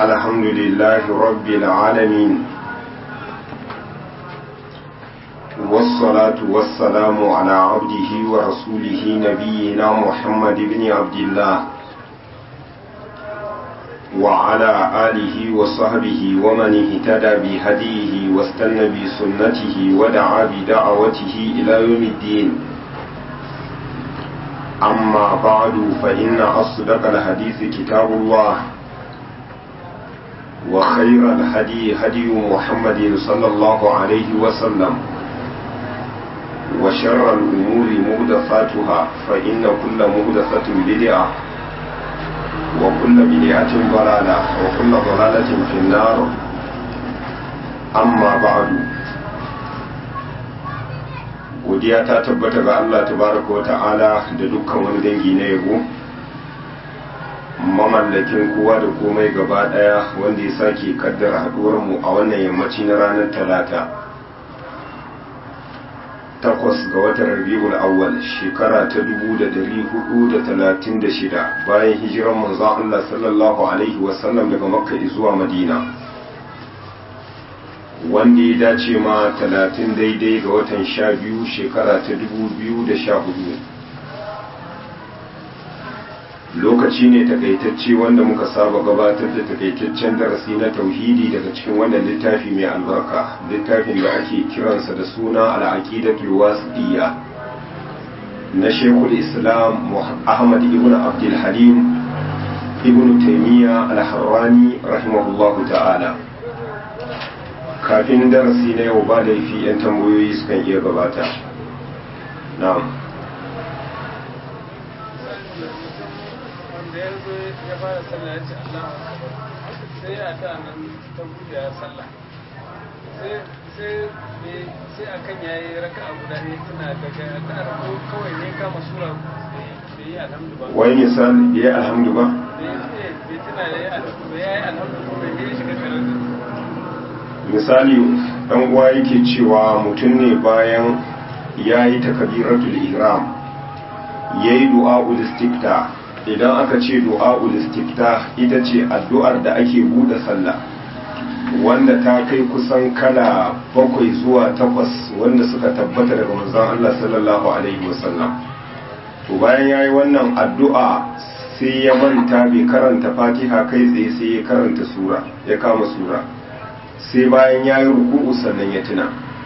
الحمد لله رب العالمين والصلاة والسلام على عبده ورسوله نبينا محمد بن عبد الله وعلى آله وصحبه ومن اهتدى بهديه واستنى بسنته ودعا بدعوته إلى يوم الدين أما بعد فإن أصدق الحديث كتاب الله وخير الهدي هدي محمد صلى الله عليه وسلم وشر الأمور مهدفاتها فإن كل مهدفة بدعة وكل بدعة ضلالة وكل ضلالة في النار أما بعد godiya ta tabbata ga Allah tabaraka wa ta'ala da dukkan wani dangi na yabo mamallakin kowa da komai gaba daya wanda ya sake kaddara haduwar mu a wannan yammaci na ranar talata takwas ga watan rabiul awwal shekara ta dubu da dari hudu da talatin da shida bayan hijiran manzon Allah sallallahu alaihi wasallam daga makka zuwa madina wanda ya dace ma talatin daidai ga watan sha biyu shekara ta dubu biyu da sha hudu lokaci ne takaitacce wanda muka saba gabatar da takaitaccen darasi na tauhidi daga cikin wannan littafi mai albarka littafin da ake kiransa da suna al'aqidatul wasitiyya na shekul islam ahmad ibn abdul halim ibn taymiya al-harrani rahimahullahu ta'ala kafin darasi na yau ba laifi 'yan tambayoyi sukan iya gabata na'am da ya zo ya fara sallah ya ce Allah sai ya ta nan ta buɗe ya sallah sai sai akan ya yi raka a guda ne tuna daga raka ko kawai ne kama sura bai yi alhamdu ba wai misal bai yi alhamdu ba bai tuna ya yi alhamdu ko bai yi shiga tare da misali dan uwa yake cewa mutum ne bayan ya yi takabiratul ihram ya yi du'a'ul istifta idan aka ce du'a'ul istifta ita ce addu'ar da ake buɗe sallah wanda ta kai kusan kala bakwai zuwa takwas wanda suka tabbata daga manzon Allah sallallahu alaihi wasallam to bayan yayi wannan addu'a sai ya manta bai karanta Fatiha kai tsaye sai ya karanta sura ya kama sura sai bayan yayi ruku'u sannan ya tuna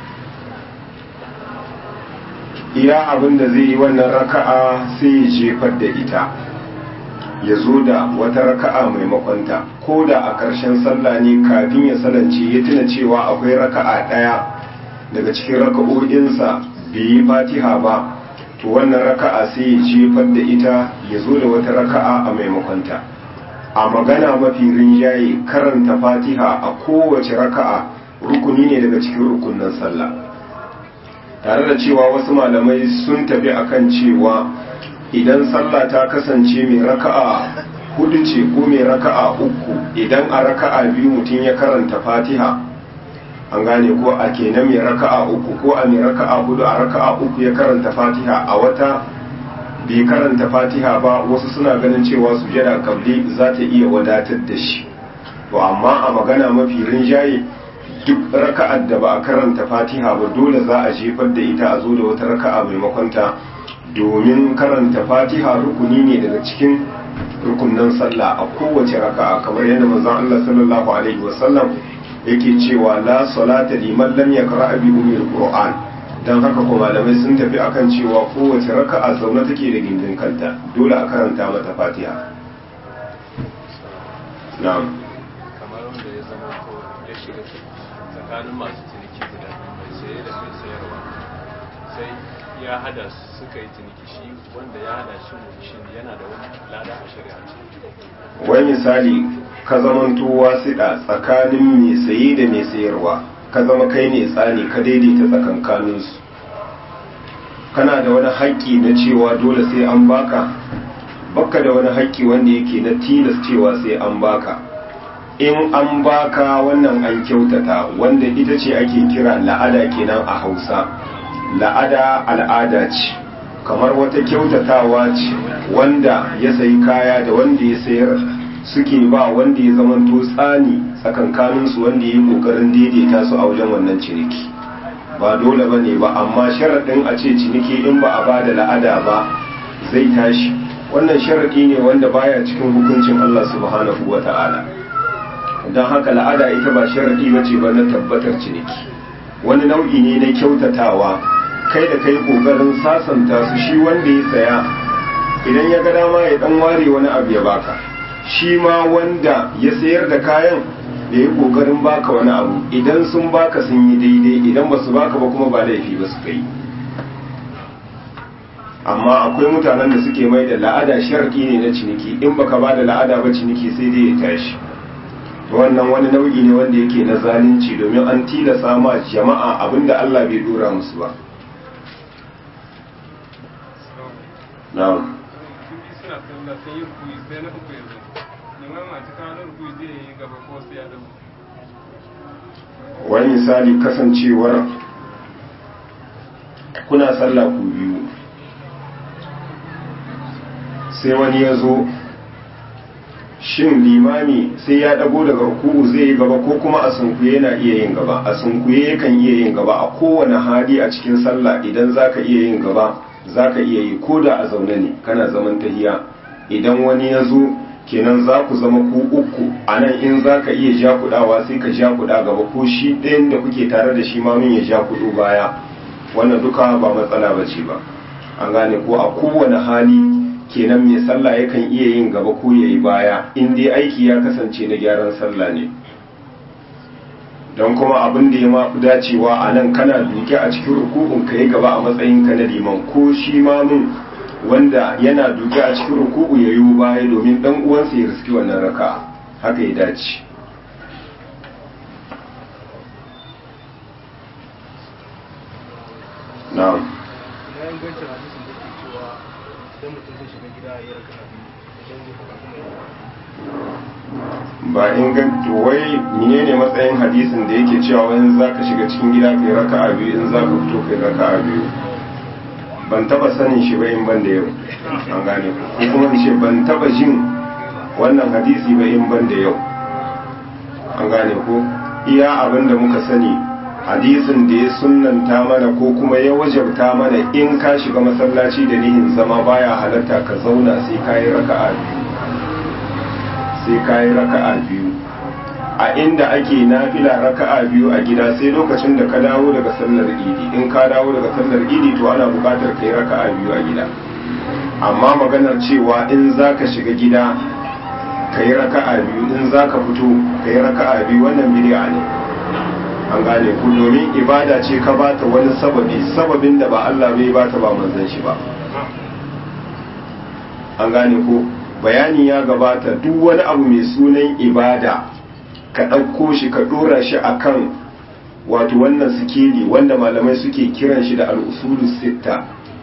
iya abin da zai yi wannan raka'a sai ya jefar da ita ya zo da wata raka'a maimakonta ko da a ƙarshen sallah ne kafin ya salance ya tuna cewa akwai raka'a ɗaya daga cikin raka'o'insa bai yi fatiha ba to wannan raka'a sai ya jefar da ita ya zo da wata raka'a a maimakonta a magana mafi rinjaye karanta fatiha a kowace raka'a rukuni ne daga cikin rukunin sallah tare da cewa wasu malamai sun tafi akan cewa idan sallah ta kasance mai raka'a hudu ce ko mai raka'a uku idan a raka'a biyu mutum ya karanta fatiha an gane ko a kenan mai raka'a uku ko a mai raka'a hudu a raka'a uku ya karanta fatiha a wata bai karanta fatiha ba wasu suna ganin cewa sujada kabli za ta iya wadatar da shi to amma a magana mafi rinjaye duk raka'ar da ba a karanta fatiha ba dole za a jefar da ita a zo da wata raka'a maimakon ta domin karanta fatiha rukuni ne daga cikin rukunan sallah a kowace raka'a kamar yadda manzon Allah sallallahu alaihi wasallam yake cewa la salata liman lam yaqra bi ummil qur'an dan haka ko malamai sun tafi akan cewa kowace raka'a zaune take da gindin kanta dole a karanta mata fatiha na'am kamar wanda ya zama ko ya shiga tsakanin masu ciniki guda mai saye da mai sayarwa sai ya hada suka yi ciniki shi wanda ya hada shi shi yana da wani lada a shari'a wai misali ka zamanto wasiɗa tsakanin mai saye da mai sayarwa ka zama kai ne tsani ka daidaita tsakankaninsu kana da wani haƙƙi na cewa dole sai an baka baka da wani haƙƙi wanda yake na tilas cewa sai an baka in an baka wannan an kyautata wanda ita ce ake kira la'ada kenan a hausa la'ada al'ada ce kamar wata kyautatawa ce wanda ya sayi kaya da wanda ya sayar suke ba wanda ya zamanto tsani tsakankaninsu wanda ya yi ƙoƙarin daidaita su a wajen wannan ciniki ba dole ba ne ba amma sharaɗin a ce ciniki in ba a ba da la'ada ba zai tashi wannan sharaɗi ne wanda baya cikin hukuncin Allah subhanahu wa ta'ala don haka la'ada ita ba sharaɗi ba ce ba na tabbatar ciniki wani nau'i ne na kyautatawa kai da kai ƙoƙarin sasanta su shi wanda ya saya idan ya ga dama ya ɗan ware wani abu ya baka shi ma wanda ya sayar da kayan da ya kokarin baka wani abu idan sun baka sun yi daidai idan ba su baka ba kuma ba laifi ba su kai amma akwai mutanen da suke mai da la'ada sharki ne na ciniki in baka ba da la'ada ba ciniki sai dai ya tashi wannan wani nau'i ne wanda yake na zalunci domin an tilasa ma jama'a abinda Allah bai dora musu ba na'am suna sallah sun yi kuyi sai na uku yanzu neman masu kawo kuyi zai yi gaba ko sai ya dabu wani misali kasancewar kuna sallah ku biyu sai wani ya zo shin limami sai ya dago daga ruku'u zai yi gaba ko kuma a sunkuye yana iya yin gaba a sunkuye yakan iya yin gaba a kowane hali a cikin sallah idan zaka iya yin gaba zaka iya yi ko da a zaune ne kana zaman tahiya idan wani ya zo kenan za ku zama ku uku a nan in za ka iya ja kudawa sai ka ja kuda gaba ko shi ɗayan da kuke tare da shi mamin ya ja kudu baya wannan duka ba matsala ba ce ba an gane ko a kowane hali kenan mai sallah yakan iya yin gaba ko ya yi baya in dai aiki ya kasance na gyaran sallah ne don kuma abin da ya mafi dacewa a nan kana duke a cikin rukun ka yi gaba a matsayin ka na liman ko shi mamin wanda yana duke a cikin ruku'u ya yi baya domin dan uwansa ya riski wannan raka haka ya dace na'am na ingancin hadisin da ke cewa idan mutum zai shiga gida ya raka biyu idan zai fita kuma ya ba inganta wai menene matsayin hadisin da yake cewa wani za ka shiga cikin gida kai raka a biyu in za ka fito kai raka a biyu ban taba sanin shi ba in ban da yau an gane ko kuma in ce ban taba jin wannan hadisi ba in ban da yau an gane ko iya abin da muka sani hadisin da ya sunnanta mana ko kuma ya wajabta mana in ka shiga masallaci da nihin zama baya halatta ka zauna sai ka yi raka'a biyu sai ka yi raka'a biyu a inda ake nafila raka'a biyu a gida sai lokacin da ka dawo daga sallar idi in ka dawo daga sallar idi to ana buƙatar ka yi raka'a biyu a gida amma maganar cewa in za ka shiga gida ka yi raka'a biyu in za ka fito ka yi raka'a biyu wannan bid'a ne an gane ku domin ibada ce ka bata wani sababi sababin da ba Allah bai bata ba manzon shi ba an gane ko bayani ya gabata duk wani abu mai sunan ibada ka ɗauko shi ka ɗora shi akan wato wannan sikeli wanda malamai suke kiran shi da al'usulu sitta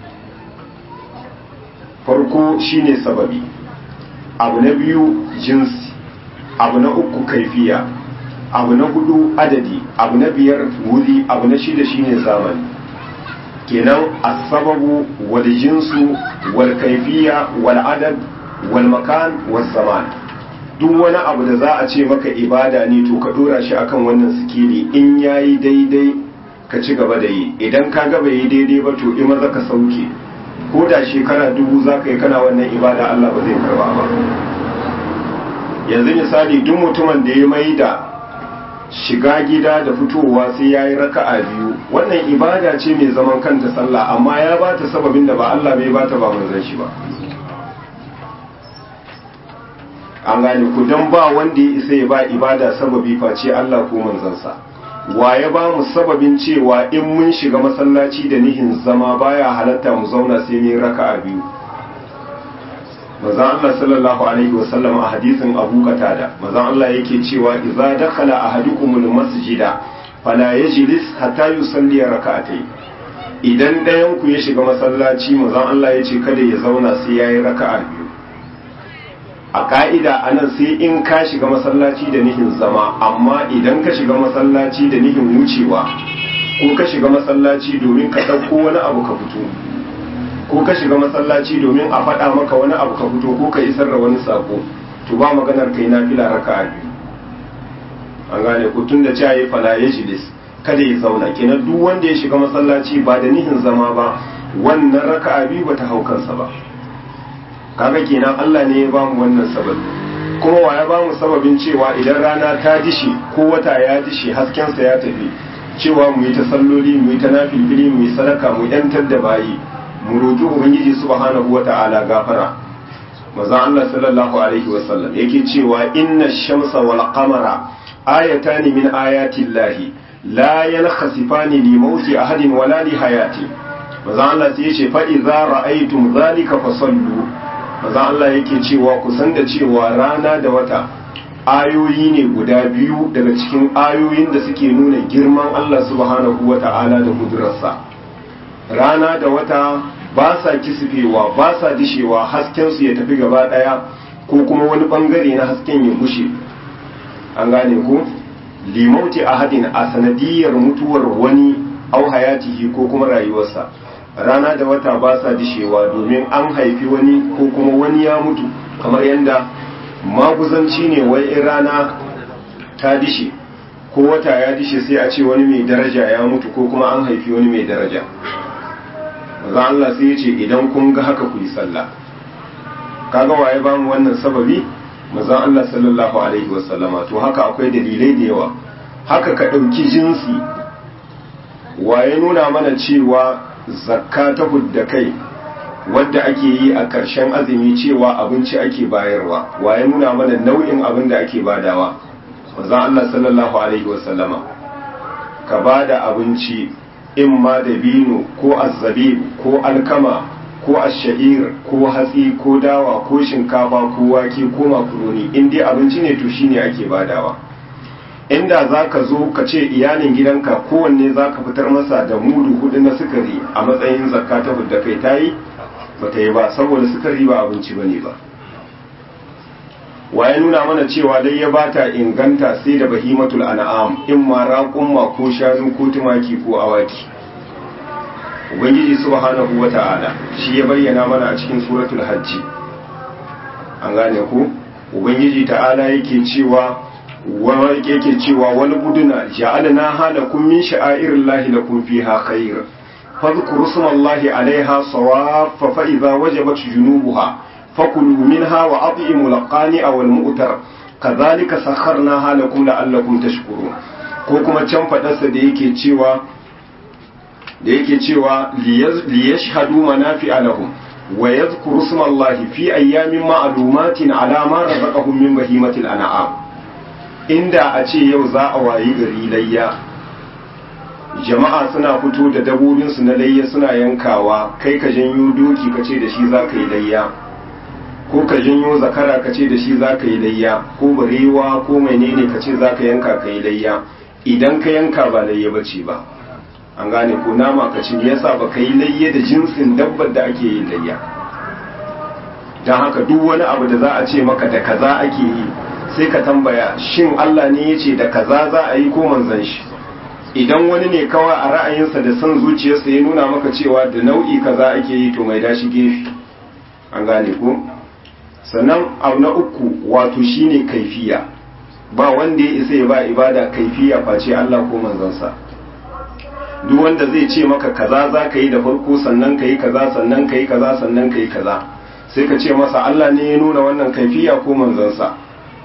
farko shine sababi abu na biyu jinsi abu na uku kaifiya abu na hudu adadi abu na biyar wuri abu na shida shine zamani kenan asababu wal jinsu wal kaifiya wal adad wal makan wal zaman duk wani abu da za a ce maka ibada ne to ka dora shi akan wannan sikili in yayi daidai ka ci gaba da yi idan ka ga bai yi daidai ba to in maza ka sauke ko da shekara dubu za ka yi kana wannan ibada Allah ba zai karba ba yanzu misali duk mutumin da ya mai da shiga gida da fitowa sai ya yi raka'a biyu wannan ibada ce mai zaman kanta sallah amma ya ba ta sababin da ba Allah bai ba ta ba manzan shi ba an gane ku don ba wanda ya isa ya ba ibada sababi face Allah ko manzansa wa ya ba mu sababin cewa in mun shiga masallaci da nihin zama baya halatta mu zauna sai mun raka'a biyu manzon Allah sallallahu alaihi wasallam a hadisin Abu Qatada manzon Allah yake cewa idza dakhala ahadukumul masjida fala yajlis hatta yusalli raka'atayn idan ɗayan ku ya shiga masallaci manzon Allah ya ce kada ya zauna sai yayi raka'a biyu a ka'ida anan sai in ka shiga masallaci da nihin zama amma idan ka shiga masallaci da nihin wucewa ko ka shiga masallaci domin ka ɗauko wani abu ka fito ko ka shiga masallaci domin a faɗa maka wani abu ka fito ko ka isar da wani sako to ba maganar kai nafila raka'a biyu an gane ku tun da cayi fala yajlis kada ya zauna kenan duk wanda ya shiga masallaci ba da nihin zama ba wannan raka'a biyu bata hau kansa ba kaga kenan Allah ne ya ba mu wannan sababi kuma wa ya ba mu sababin cewa idan rana ta dishe ko wata ya dishe haskensa ya tafi cewa mu yi ta salloli mu yi ta nafilfili mu yi sadaka mu yantar da bayi mu roƙi ubangiji subhanahu wata'ala gafara manzon Allah sallallahu alaihi wasallam yake cewa inna shamsa wal qamara ayatani min ayati llahi la yankhasifani li mauti ahadin wala li hayati manzon Allah sai yace fa idza ra'aytum zalika fasallu manzon Allah yake cewa ku san da cewa rana da wata ayoyi ne guda biyu daga cikin ayoyin da suke nuna girman Allah subhanahu wata'ala da kudurarsa rana da wata ba sa kisifewa ba sa dishewa haskensu ya tafi gaba daya ko kuma wani bangare na hasken ya gushe an gane ku limauti ahadin a sanadiyar mutuwar wani au hayatihi ko kuma rayuwarsa rana da wata ba sa dishewa domin an haifi wani ko kuma wani ya mutu kamar yadda maguzanci ne wai in rana ta dishe ko wata ya dishe sai a ce wani mai daraja ya mutu ko kuma an haifi wani mai daraja maza Allah sai ya ce idan kun ga haka ku yi sallah kaga waye ba mu wannan sababi maza Allah sallallahu alaihi wasallama to haka akwai dalilai da yawa haka ka ɗauki jinsi waye nuna mana cewa zakka ta hudda kai wadda ake yi a ƙarshen azumi cewa abinci ake bayarwa waye nuna mana nau'in abin da ake badawa maza Allah sallallahu alaihi wasallama ka bada abinci in ma da bino ko azzabib ko alkama ko asha'ir ko hatsi ko dawa ko shinkafa ko wake ko makaroni in dai abinci ne to shine ake badawa inda za ka zo ka ce iyalin gidanka kowanne za ka fitar masa da mudu hudu na sukari a matsayin zakka ta da kai ta yi ba ta yi ba saboda sukari ba abinci ba ne ba waye nuna mana cewa dai ya bata inganta sai da bahimatul an'am in ma raƙumma ko shanu ko tumaki ko awaki ubangiji subhanahu wata'ala shi ya bayyana mana a cikin suratul hajji an gane ku ubangiji ta'ala yake cewa wani yake cewa wani buduna ja'alna halakum min sha'airillahi lakum fiha khair fadhkuru smallahi alaiha sawaffa fa idza wajabat junubuha fakulu minha wa at'imu laqani aw al-mu'tar kadhalika sakharnaha lakum la'allakum tashkurun ko kuma can fadarsa da yake cewa da yake cewa liyashhadu manafi'a lahum wa yadhkuru smallahi fi ayyamin ma'lumatin ala ma razaqahum min bahimatil an'am inda a ce yau za a wayi gari layya jama'a suna fito da dabobinsu na layya suna yankawa kai ka janyo doki ka ce da shi za ka yi layya ko ka janyo zakara ka ce da shi za ka yi layya ko barewa ko menene ka ce za ka yanka ka yi layya idan ka yanka ba layya ba ce ba an gane ko nama ka ci yasa ba ka yi layya da jinsin dabbar da ake yin layya don haka duk wani abu da za a ce maka da kaza ake yi sai ka tambaya shin Allah ne ya ce da kaza za a yi ko manzan shi idan wani ne kawai a ra'ayinsa da son zuciyarsa ya nuna maka cewa da nau'i kaza ake yi to mai dashi gefe an gane ko sannan abu na uku wato shine kaifiya ba wanda ya isa ya ba ibada kaifiya face Allah ko manzansa duk wanda zai ce maka kaza za ka yi da farko sannan ka yi kaza sannan ka yi kaza sannan ka yi kaza sai ka ce masa Allah ne ya nuna wannan kaifiya ko manzansa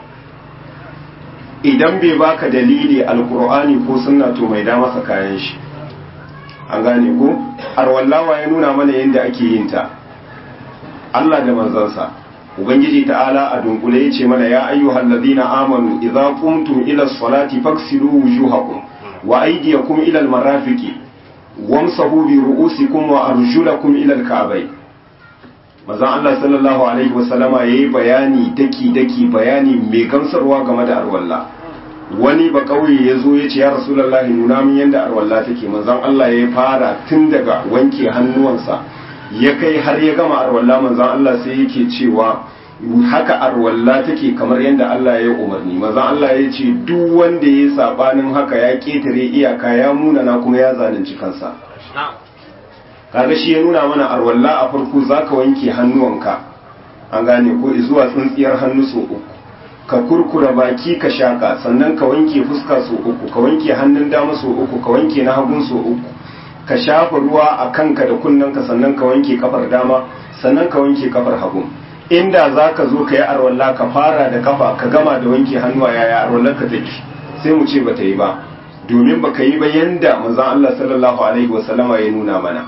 idan bai baka dalili alkur'ani ko sunna to mai da masa kayan shi an gane ko arwallawa ya nuna mana yadda ake yin ta Allah da manzansa ubangiji ta'ala a dunkule yace mana ya ayyuhal ladina amanu idza qumtum ila salati faghsilu wujuhakum wa aydiyakum ila almarafiqi wamsahu bi ru'usikum wa arjulakum ila alka'bayn manzon Allah sallallahu alaihi wasallama yayi bayani daki daki bayani mai gamsarwa game da arwalla wani ba kauye ya zo ya ce ya rasulullahi nuna min yadda arwalla take manzon Allah ya fara tun daga wanke hannuwansa ya kai har ya gama arwalla manzon Allah sai yake cewa haka arwalla take kamar yadda Allah ya umarni manzon Allah ya ce duk wanda ya sabanin haka ya ketare iyaka ya munana kuma ya zalunci kansa kaga shi ya nuna mana arwalla a farko zaka wanke hannuwanka an gane ko zuwa tsintsiyar hannu so uku ka kurkura baki ka shaka sannan ka wanke fuska so uku ka wanke hannun dama so uku ka wanke na hagun so uku ka shafa ruwa a kanka da kunnanka sannan ka wanke kafar dama sannan ka wanke kafar hagu inda za ka zo ka yi arwalla ka fara da kafa ka gama da wanke hannuwa yaya arwallar ka take sai mu ce bata yi ba domin baka yi ba yanda manzon Allah sallallahu alaihi wasallama ya nuna mana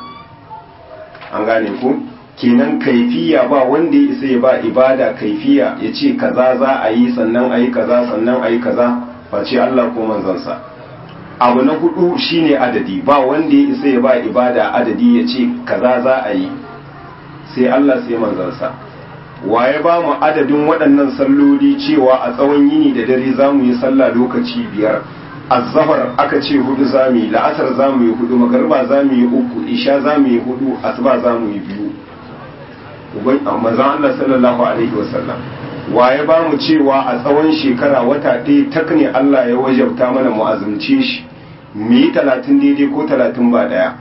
an gane ko kenan kaifiya ba wanda ya isa ya ba ibada kaifiya ya ce kaza za a yi sannan a yi kaza sannan a yi kaza face Allah ko manzansa abu na hudu shine adadi ba wanda ya isa ya ba ibada adadi ya ce kaza za a yi sai Allah sai manzansa waye ba mu adadin waɗannan salloli cewa a tsawon yini da dare za mu yi sallah lokaci biyar azzafar aka ce hudu za mu yi la'asar za mu yi hudu magarba za mu yi uku isha za mu yi hudu asuba za mu yi biyu manzan Allah sallallahu alaihi wasallam waye ba mu cewa a tsawon shekara wata ɗaya tak ne Allah ya wajabta mana mu azumce shi mu yi talatin daidai ko talatin ba ɗaya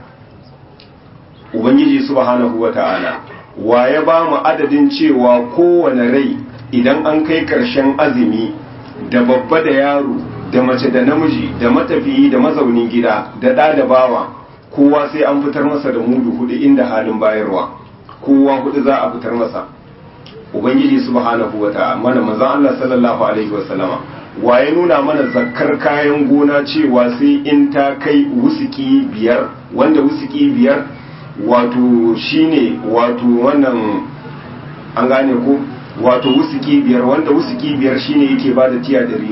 ubangiji subhanahu wa ta'ala waye ba mu adadin cewa kowane rai idan an kai ƙarshen azumi da babba da yaro da mace da namiji da matafiyi da mazaunin gida da ɗa da bawa kowa sai an fitar masa da mudu hudu inda halin bayarwa kowa hudu za a fitar masa ubangiji subhanahu wa ta'ala mana manzon Allah sallallahu alaihi wa sallama waye nuna mana zakkar kayan gona cewa sai in ta kai wusuki biyar wanda wusuki biyar wato shine wato wannan an gane ko wato wusuki biyar wanda wusuki biyar shine yake bada tiya 300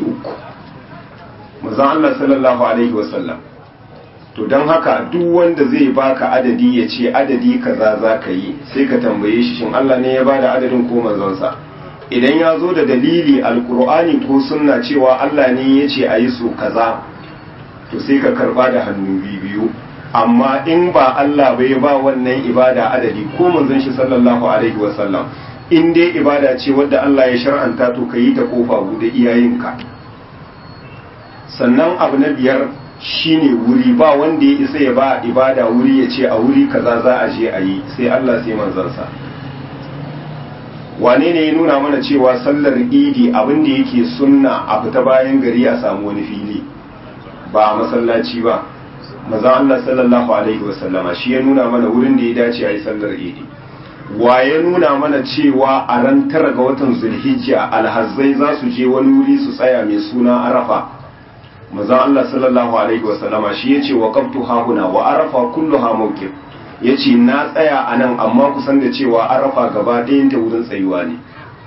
manzon Allah sallallahu alaihi wa sallam to don haka duk wanda zai baka adadi ya ce adadi kaza za ka yi sai ka tambaye shi shin Allah ne ya bada adadin ko manzonsa idan ya zo da dalili alkur'ani ko sunna cewa Allah ne ya ce a yi so kaza to sai ka karba da hannu biyu amma in ba Allah bai ba wannan ibada adadi ko manzon shi sallallahu alaihi wasallam in dai ibada ce wadda Allah ya shar'anta to ka yi ta kofa bude iyayenka sannan abu na biyar shine wuri ba wanda ya isa ya ba ibada wuri ya ce a wuri kaza za a je a yi sai Allah sai manzansa wane ne ya nuna mana cewa sallar idi abin da yake sunna a fita bayan gari a samu wani fili ba a masallaci ba maza Allah sallallahu alaihi wasallama shi ya nuna mana wurin da ya dace a yi sallar idi wa ya nuna mana cewa a ran tara ga watan zulhijja alhazzai za su je wani wuri su tsaya mai suna arafa maza Allah sallallahu alaihi wasallama shi ya ce wa qabtu hahuna wa arafa kulluha mawqif ya ce na tsaya a nan amma kusan da cewa arafa gaba ɗayan ta wurin tsayuwa ne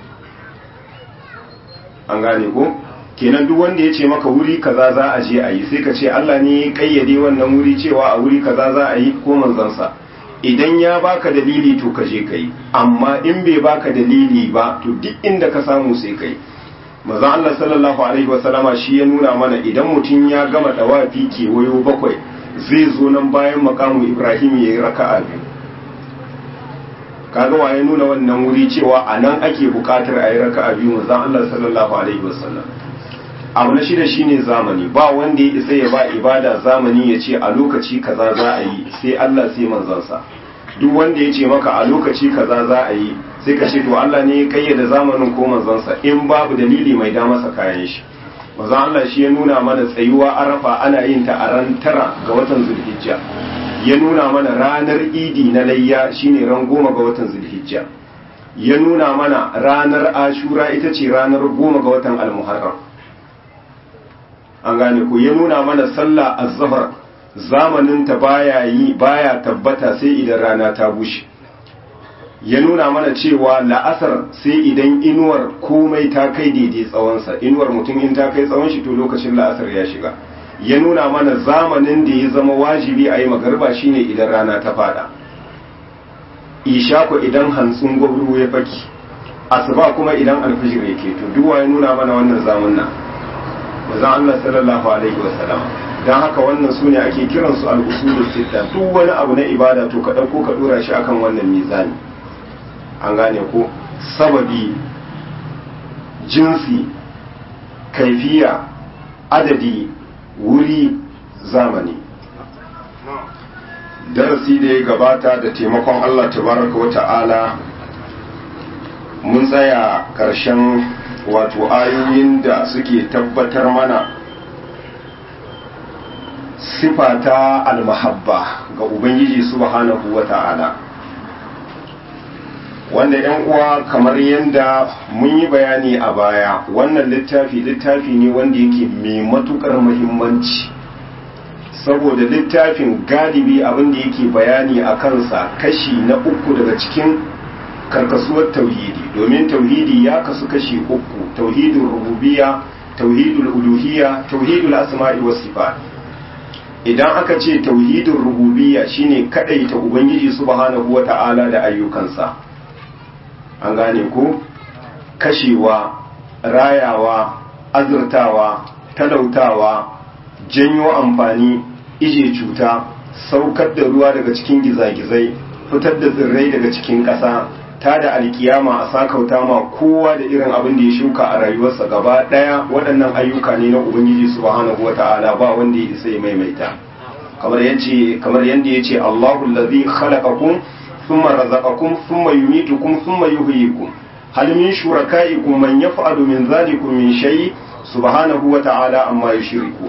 an gane ko kenan duk wanda ya ce maka wuri kaza za a je a yi sai ka ce Allah ne ya kayyade wannan wuri cewa a wuri kaza za a yi ko manzansa idan ya baka dalili to ka je ka yi amma in bai baka dalili ba to duk inda ka samu sai ka yi maza Allah sallallahu alaihi wasallama shi ya nuna mana idan mutum ya gama dawafi kewayo bakwai zai zo nan bayan makamu ibrahim ya yi raka'a biyu kaga waye nuna wannan wuri cewa a nan ake bukatar a yi raka'a biyu manzon Allah sallallahu alaihi wasallam abu na shida shine zamani ba wanda ya isa ya ba ibada zamani ya ce a lokaci kaza za a yi sai Allah sai manzansa duk wanda ya ce maka a lokaci kaza za a yi sai ka ce to Allah ne ya kayyade zamanin ko manzansa in babu dalili mai da masa kayan shi manzon Allah shi ya nuna mana tsayuwa arafa ana yin ta a ran tara ga watan zulhijja ya nuna mana ranar idi na layya shine ran goma ga watan zulhijja ya nuna mana ranar ashura ita ce ranar goma ga watan almuharram an gane ko ya nuna mana sallah azhar zamanin ta baya yi baya tabbata sai idan rana ta bushe ya nuna mana cewa la'asar sai idan inuwar komai ta kai daidai tsawonsa inuwar mutum in ta kai tsawon shi to lokacin la'asar ya shiga ya nuna mana zamanin da ya zama wajibi a yi magarba shine idan rana ta fada isha ko idan hantsin gwabru ya faki asuba kuma idan alfijir yake to duwa ya nuna mana wannan zamanna manzon Allah sallallahu alaihi wasallam dan haka wannan sune ake kiransu al-usulus sitta duk wani abu na ibada to ka dauko ka dora shi akan wannan mizani an gane ko sababi jinsi kaifiya adadi wuri zamani darasi da ya gabata da taimakon Allah tabaraka wa ta'ala mun tsaya ƙarshen wato ayoyin da suke tabbatar mana sifa ta almahabba ga ubangiji subhanahu wa ta'ala wanda yan uwa kamar yadda mun yi bayani a baya wannan littafi littafi ne wanda yake mai matukar muhimmanci saboda littafin galibi abin da yake bayani a kansa kashi na uku daga cikin karkasuwar tauhidi domin tauhidi ya kasu kashi uku tauhidul rububiyya tauhidul uluhiyya tauhidul asma'i was sifat idan aka ce tauhidul rububiyya shine kadaita ubangiji subhanahu wata'ala da ayyukansa an gane ko kashewa rayawa azurtawa talautawa janyo amfani ije cuta saukar da ruwa daga cikin gizagizai fitar da tsirrai daga cikin ƙasa ta da alkiyama a sakauta ma kowa da irin abin da ya shuka a rayuwarsa gaba ɗaya waɗannan ayyuka ne na ubangiji subhanahu wata'ala ba wanda ya isa ya maimaita kamar yace kamar yanda yace Allahu allazi khalaqakum thumma razaqakum thumma yumitukum thumma yuhyikum hal min shurakaikum man yaf'alu min dhalikum min shay subhanahu wata'ala amma yushrikun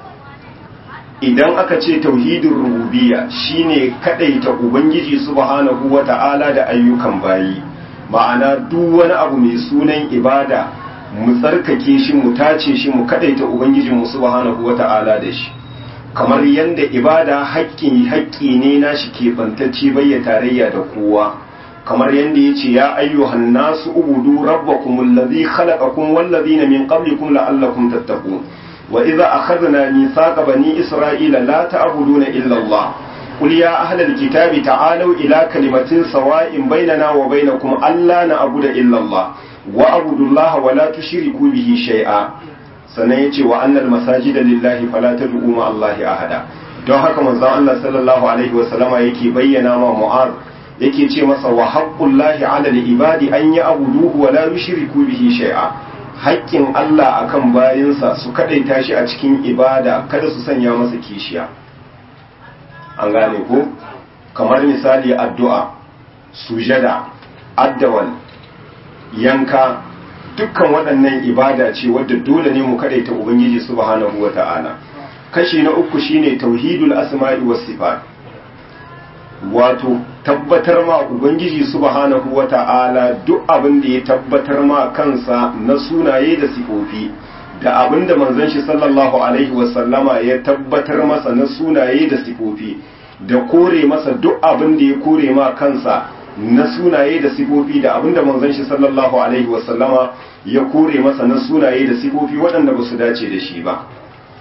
idan aka ce tauhidin rububiyya shine kadaita ubangiji subhanahu wata'ala da ayyukan bayi ma'ana duk wani abu mai sunan ibada mu tsarkake shi mu tace shi mu kadaita ubangiji mu subhanahu wata'ala da shi kamar yanda ibada haƙƙi haƙƙi ne nashi ke bantacce bayya tarayya da kowa kamar yanda yace ya ayyuhan nasu ubudu rabbakumul ladzi khalaqakum wal ladzina min qablikum la'allakum tattaqun وإذا أخذنا ميثاق بني إسرائيل لا تعبدون إلا الله قل يا أهل الكتاب تعالوا إلى كلمة سواء بيننا وبينكم ألا نعبد إلا الله وأعبدوا الله ولا تشركوا به شيئا سنيتي وأن المساجد لله فلا تدعوا مع الله أحدا don haka manzon Allah sallallahu alaihi wa sallama yake bayyana ma Mu'az yake ce masa wa haqqullahi 'ala al-ibadi an ya'buduhu wa la yushriku bihi shay'a haƙƙin Allah akan bayinsa su kaɗaita shi a cikin ibada kada su sanya masa kishiya an gane ko kamar misali addu'a sujada addawal yanka dukkan waɗannan ibada ce wadda dole ne mu kaɗaita ubangiji subhanahu wa ta'ala kashi na uku shine tauhidul asma'i was sifat wato tabbatar ma ubangiji subhanahu wata'ala duk abin da ya tabbatar ma kansa na sunaye da sifofi da abin da manzon shi sallallahu alaihi wasallama ya tabbatar masa na sunaye da sifofi da kore masa duk abin da ya kore ma kansa na sunaye da sifofi da abin da manzon shi sallallahu alaihi wasallama ya kore masa na sunaye da sifofi waɗanda ba su dace da shi ba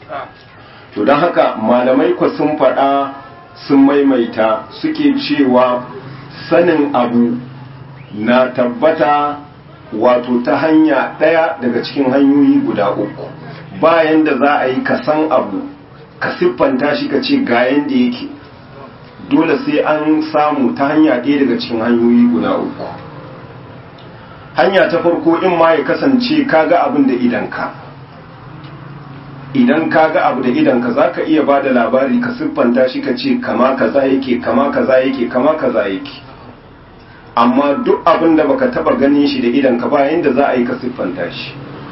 to don haka malamai ku sun faɗa sun maimaita suke cewa sanin abu na tabbata wato ta hanya ɗaya daga cikin hanyoyi guda uku bayan da za a yi ka san abu ka siffanta shi ka ce ga yanda yake dole sai an samu ta hanya ɗaya daga cikin hanyoyi guda uku hanya ta farko in ma ya kasance kaga abin da idanka idan ka ga abu da idanka za ka iya ba da labari ka siffanta shi ka ce kama kaza yake kama kaza yake kama kaza yake amma duk abin da baka taba ganin shi da idanka ba yanda za a yi ka siffanta shi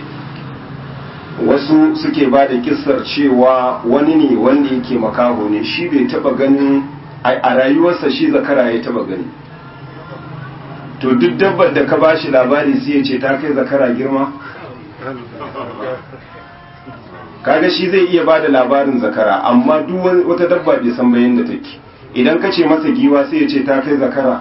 wasu suke ba da kissar cewa wani ne wanda yake makaho ne shi bai taba ganin a rayuwarsa shi zakara ya taba gani to duk dabbar da ka ba shi labari sai ya ce ta kai zakara girma kaga shi zai iya bada labarin zakara amma duk wata dabba bai san bayan da take idan ka ce masa giwa sai ya ce ta kai zakara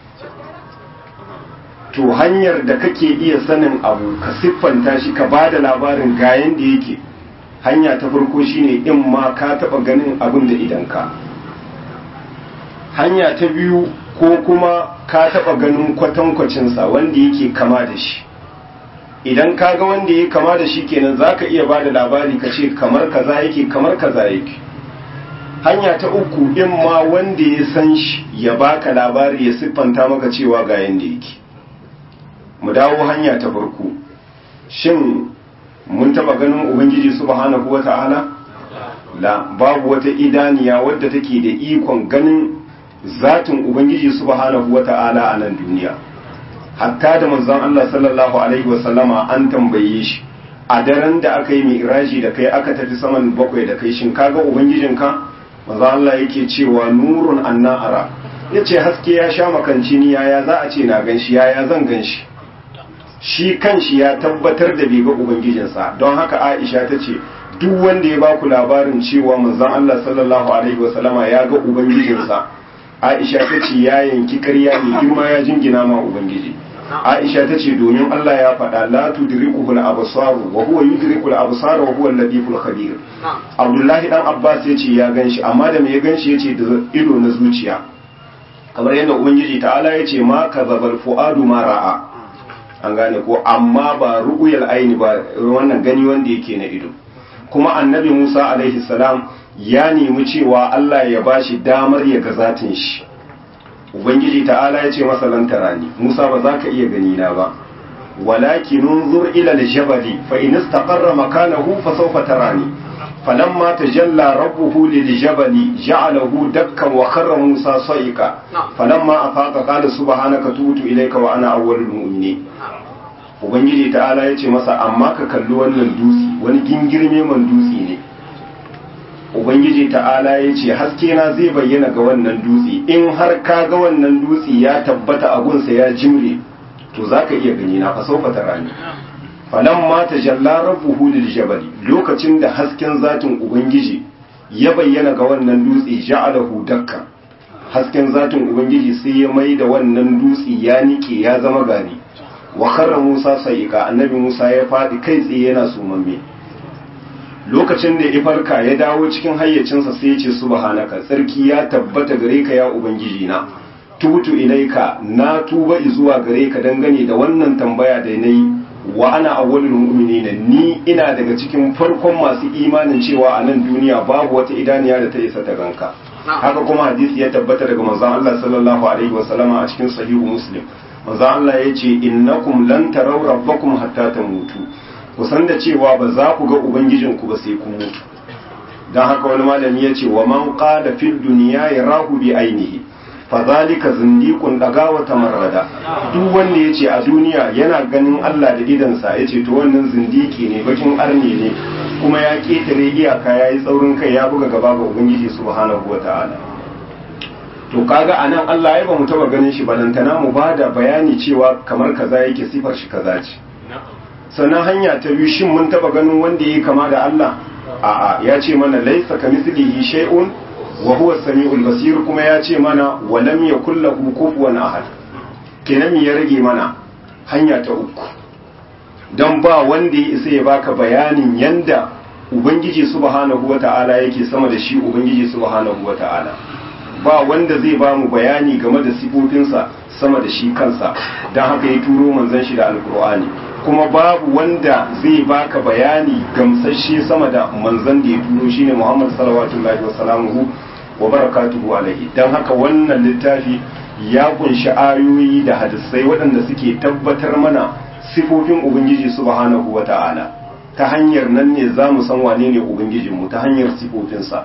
to hanyar da kake iya sanin abu ka siffanta shi ka bada labarin gayan da yake hanya ta farko shine in ma ka taba ganin abin da idan ka hanya ta biyu ko kuma ka taba ganin kwatankwacinsa wanda yake kama da shi idan ka ga wanda ya kama da shi kenan za ka iya ba da labari ka ce kamar kaza yake kamar kaza yake hanya ta uku in ma wanda ya san shi ya baka labari ya siffanta maka cewa ga yanda yake mu dawo hanya ta farko shin mun taba ganin ubangiji subhanahu wata'ala la babu wata idaniya wadda take da ikon ganin zatin ubangiji subhanahu wata'ala a nan duniya hatta da manzon Allah sallallahu alaihi wasallama an tambaye shi a daren da aka yi mi'raji da kai aka tafi saman bakwai da kai shin kaga ubangijinka manzon Allah yake cewa nurun anna ara yace haske ya sha makanci ni yaya za a ce na ganshi yaya zan ganshi shi kanshi ya tabbatar da bai ga ubangijinsa don haka Aisha ta ce duk wanda ya baku labarin cewa manzon Allah sallallahu alaihi wasallama ya ga ubangijinsa Aisha ta ce ya yanki ƙarya ne girma ya jingina ma ubangiji Aisha ta ce domin Allah ya faɗa la tudrikuhu al-absar wa huwa yudriku al-absar wa huwa al-latiful khabir Abdullahi dan Abbas ya ce ya ganshi amma da me ya ganshi yace da ido na zuciya kamar yadda ubangiji ta'ala ya ce ma kazabal fuadu ma ra'a an gane ko amma ba ru'uyal aini ba wannan gani wanda yake na ido kuma annabi Musa alaihi salam ya nemi cewa Allah ya bashi damar ya ga zatin shi ubangiji ta'ala ya ce masa lan tarani Musa ba za ka iya gani na ba walakin unzur ila al-jabali fa in istaqarra makanahu fa sawfa tarani falamma tajalla rabbuhu lil-jabali ja'alahu dakkan wa kharra Musa sa'iqa falamma afaqa qala subhanaka tubtu ilayka wa ana awwalul mu'minin ubangiji ta'ala ya ce masa amma ka kalli wannan dutse wani gingirme man dutse ne ubangiji ta'ala ya ce haske na zai bayyana ga wannan dutse in har ka ga wannan dutse ya tabbata a gunsa ya jimre to za ka iya gani na fasaufa ta rani falan ma ta jalla rabbuhu lil jabali lokacin da hasken zatin ubangiji ya bayyana ga wannan dutse ja'alahu dakka hasken zatin ubangiji sai ya mai da wannan dutse ya nike ya zama gari wa karra Musa sa'iqa annabi Musa ya faɗi kai tsaye yana sumamme lokacin da ya farka ya dawo cikin hayyacinsa sai ya ce subhanaka tsarki ya tabbata gare ka ya ubangiji na tubutu ilaika na tuba zuwa gare ka dangane da wannan tambaya da nayi wa ana awwalul mu'minina ni ina daga cikin farkon masu imanin cewa a nan duniya babu wata idaniya da ta isa ta ganka haka kuma hadisi ya tabbata daga manzon Allah sallallahu alaihi wasallama a cikin sahihu muslim manzon Allah ya ce innakum lan taraw rabbakum hatta tamutu ku san da cewa ba za ku ga ubangijinku ba sai ku mutu don haka wani malami ya ce wa man qala fid dunya yarahu bi ainihi fa zalika zindiqun dagawa tamarrada duk wanda yace a duniya yana ganin Allah da idansa yace to wannan zindiki ne bakin arne ne kuma ya ketare iyaka yayi tsaurin kai ya buga gaba ga ubangiji subhanahu wataala to kaga anan Allah ya ba mu taba ganin shi balantana mu bada bayani cewa kamar kaza yake sifar shi kaza ce sannan hanya ta biyu shin mun taba ganin wanda yake kama da Allah a'a ya ce mana laisa kamithlihi shay'un wa huwa samiul basir kuma ya ce mana wa lam yakul lahu kufuwan ahad kenan ya rage mana hanya ta uku dan ba wanda ya isa ya baka bayanin yanda ubangiji subhanahu wata'ala yake sama da shi ubangiji subhanahu wata'ala ba wanda zai ba mu bayani game da sifofinsa sama da shi kansa don haka ya turo manzon shi da alkur'ani kuma babu wanda zai baka bayani gamsashe sama da manzon da ya turo shine Muhammad sallallahu alaihi wasalamu wa barakatuhu alaihi don haka wannan littafi ya kunshi ayoyi da hadisai waɗanda suke tabbatar mana sifofin ubangiji subhanahu wata'ala ta hanyar nan ne za mu san wane ne ubangijinmu ta hanyar sifofinsa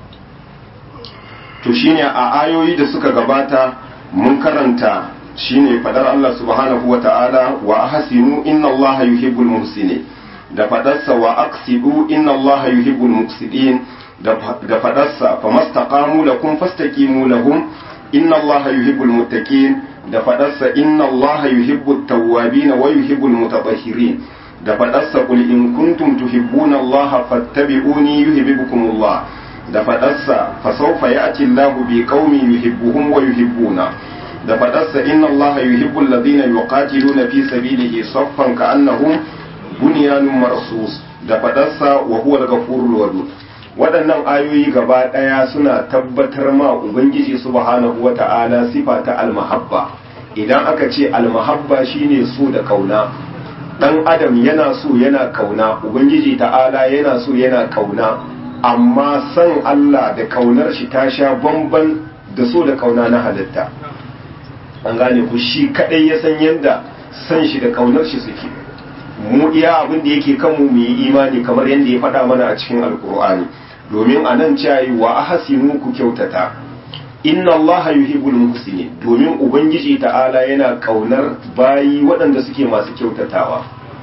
to shine a ayoyi da suka gabata mun karanta shine fadar Allah subhanahu wa ta'ala wa ahsinu inna Allah yuhibbul muhsinin da fadarsa wa aqsidu inna Allah yuhibbul muqsidin da fadarsa famastaqamu lakum fastaqimu lahum inna Allah yuhibbul muttaqin da fadarsa inna Allah yuhibbut tawwabin wa yuhibbul mutatahhirin da fadarsa qul in kuntum tuhibbuna Allah fattabi'uni yuhibbukumullah da fadarsa fasawfa ya'ti Allahu bi qaumin yuhibbuhum wa yuhibbuna da fadarsa inna allaha yuhibbu alladhina yuqatiluna fi sabilihi saffan ka'annahum bunyanun marsus da fadarsa wa huwa al-ghafurur wadud waɗannan ayoyi gaba ɗaya suna tabbatar ma ubangiji subhanahu wata'ala sifa ta almahabba idan aka ce almahabba shine so da kauna dan adam yana so yana kauna ubangiji ta'ala yana so yana kauna amma san Allah da kaunar shi ta sha bamban da so da kauna na halitta an gane ku shi kadai ya san yadda san shi da kaunar shi suke mu iya abin da yake kanmu mu yi imani kamar yadda ya faɗa mana a cikin alkur'ani domin a nan cayi wa ahsinu ku kyautata inna allaha yuhibbul muhsinin domin ubangiji ta'ala yana kaunar bayi waɗanda suke masu kyautatawa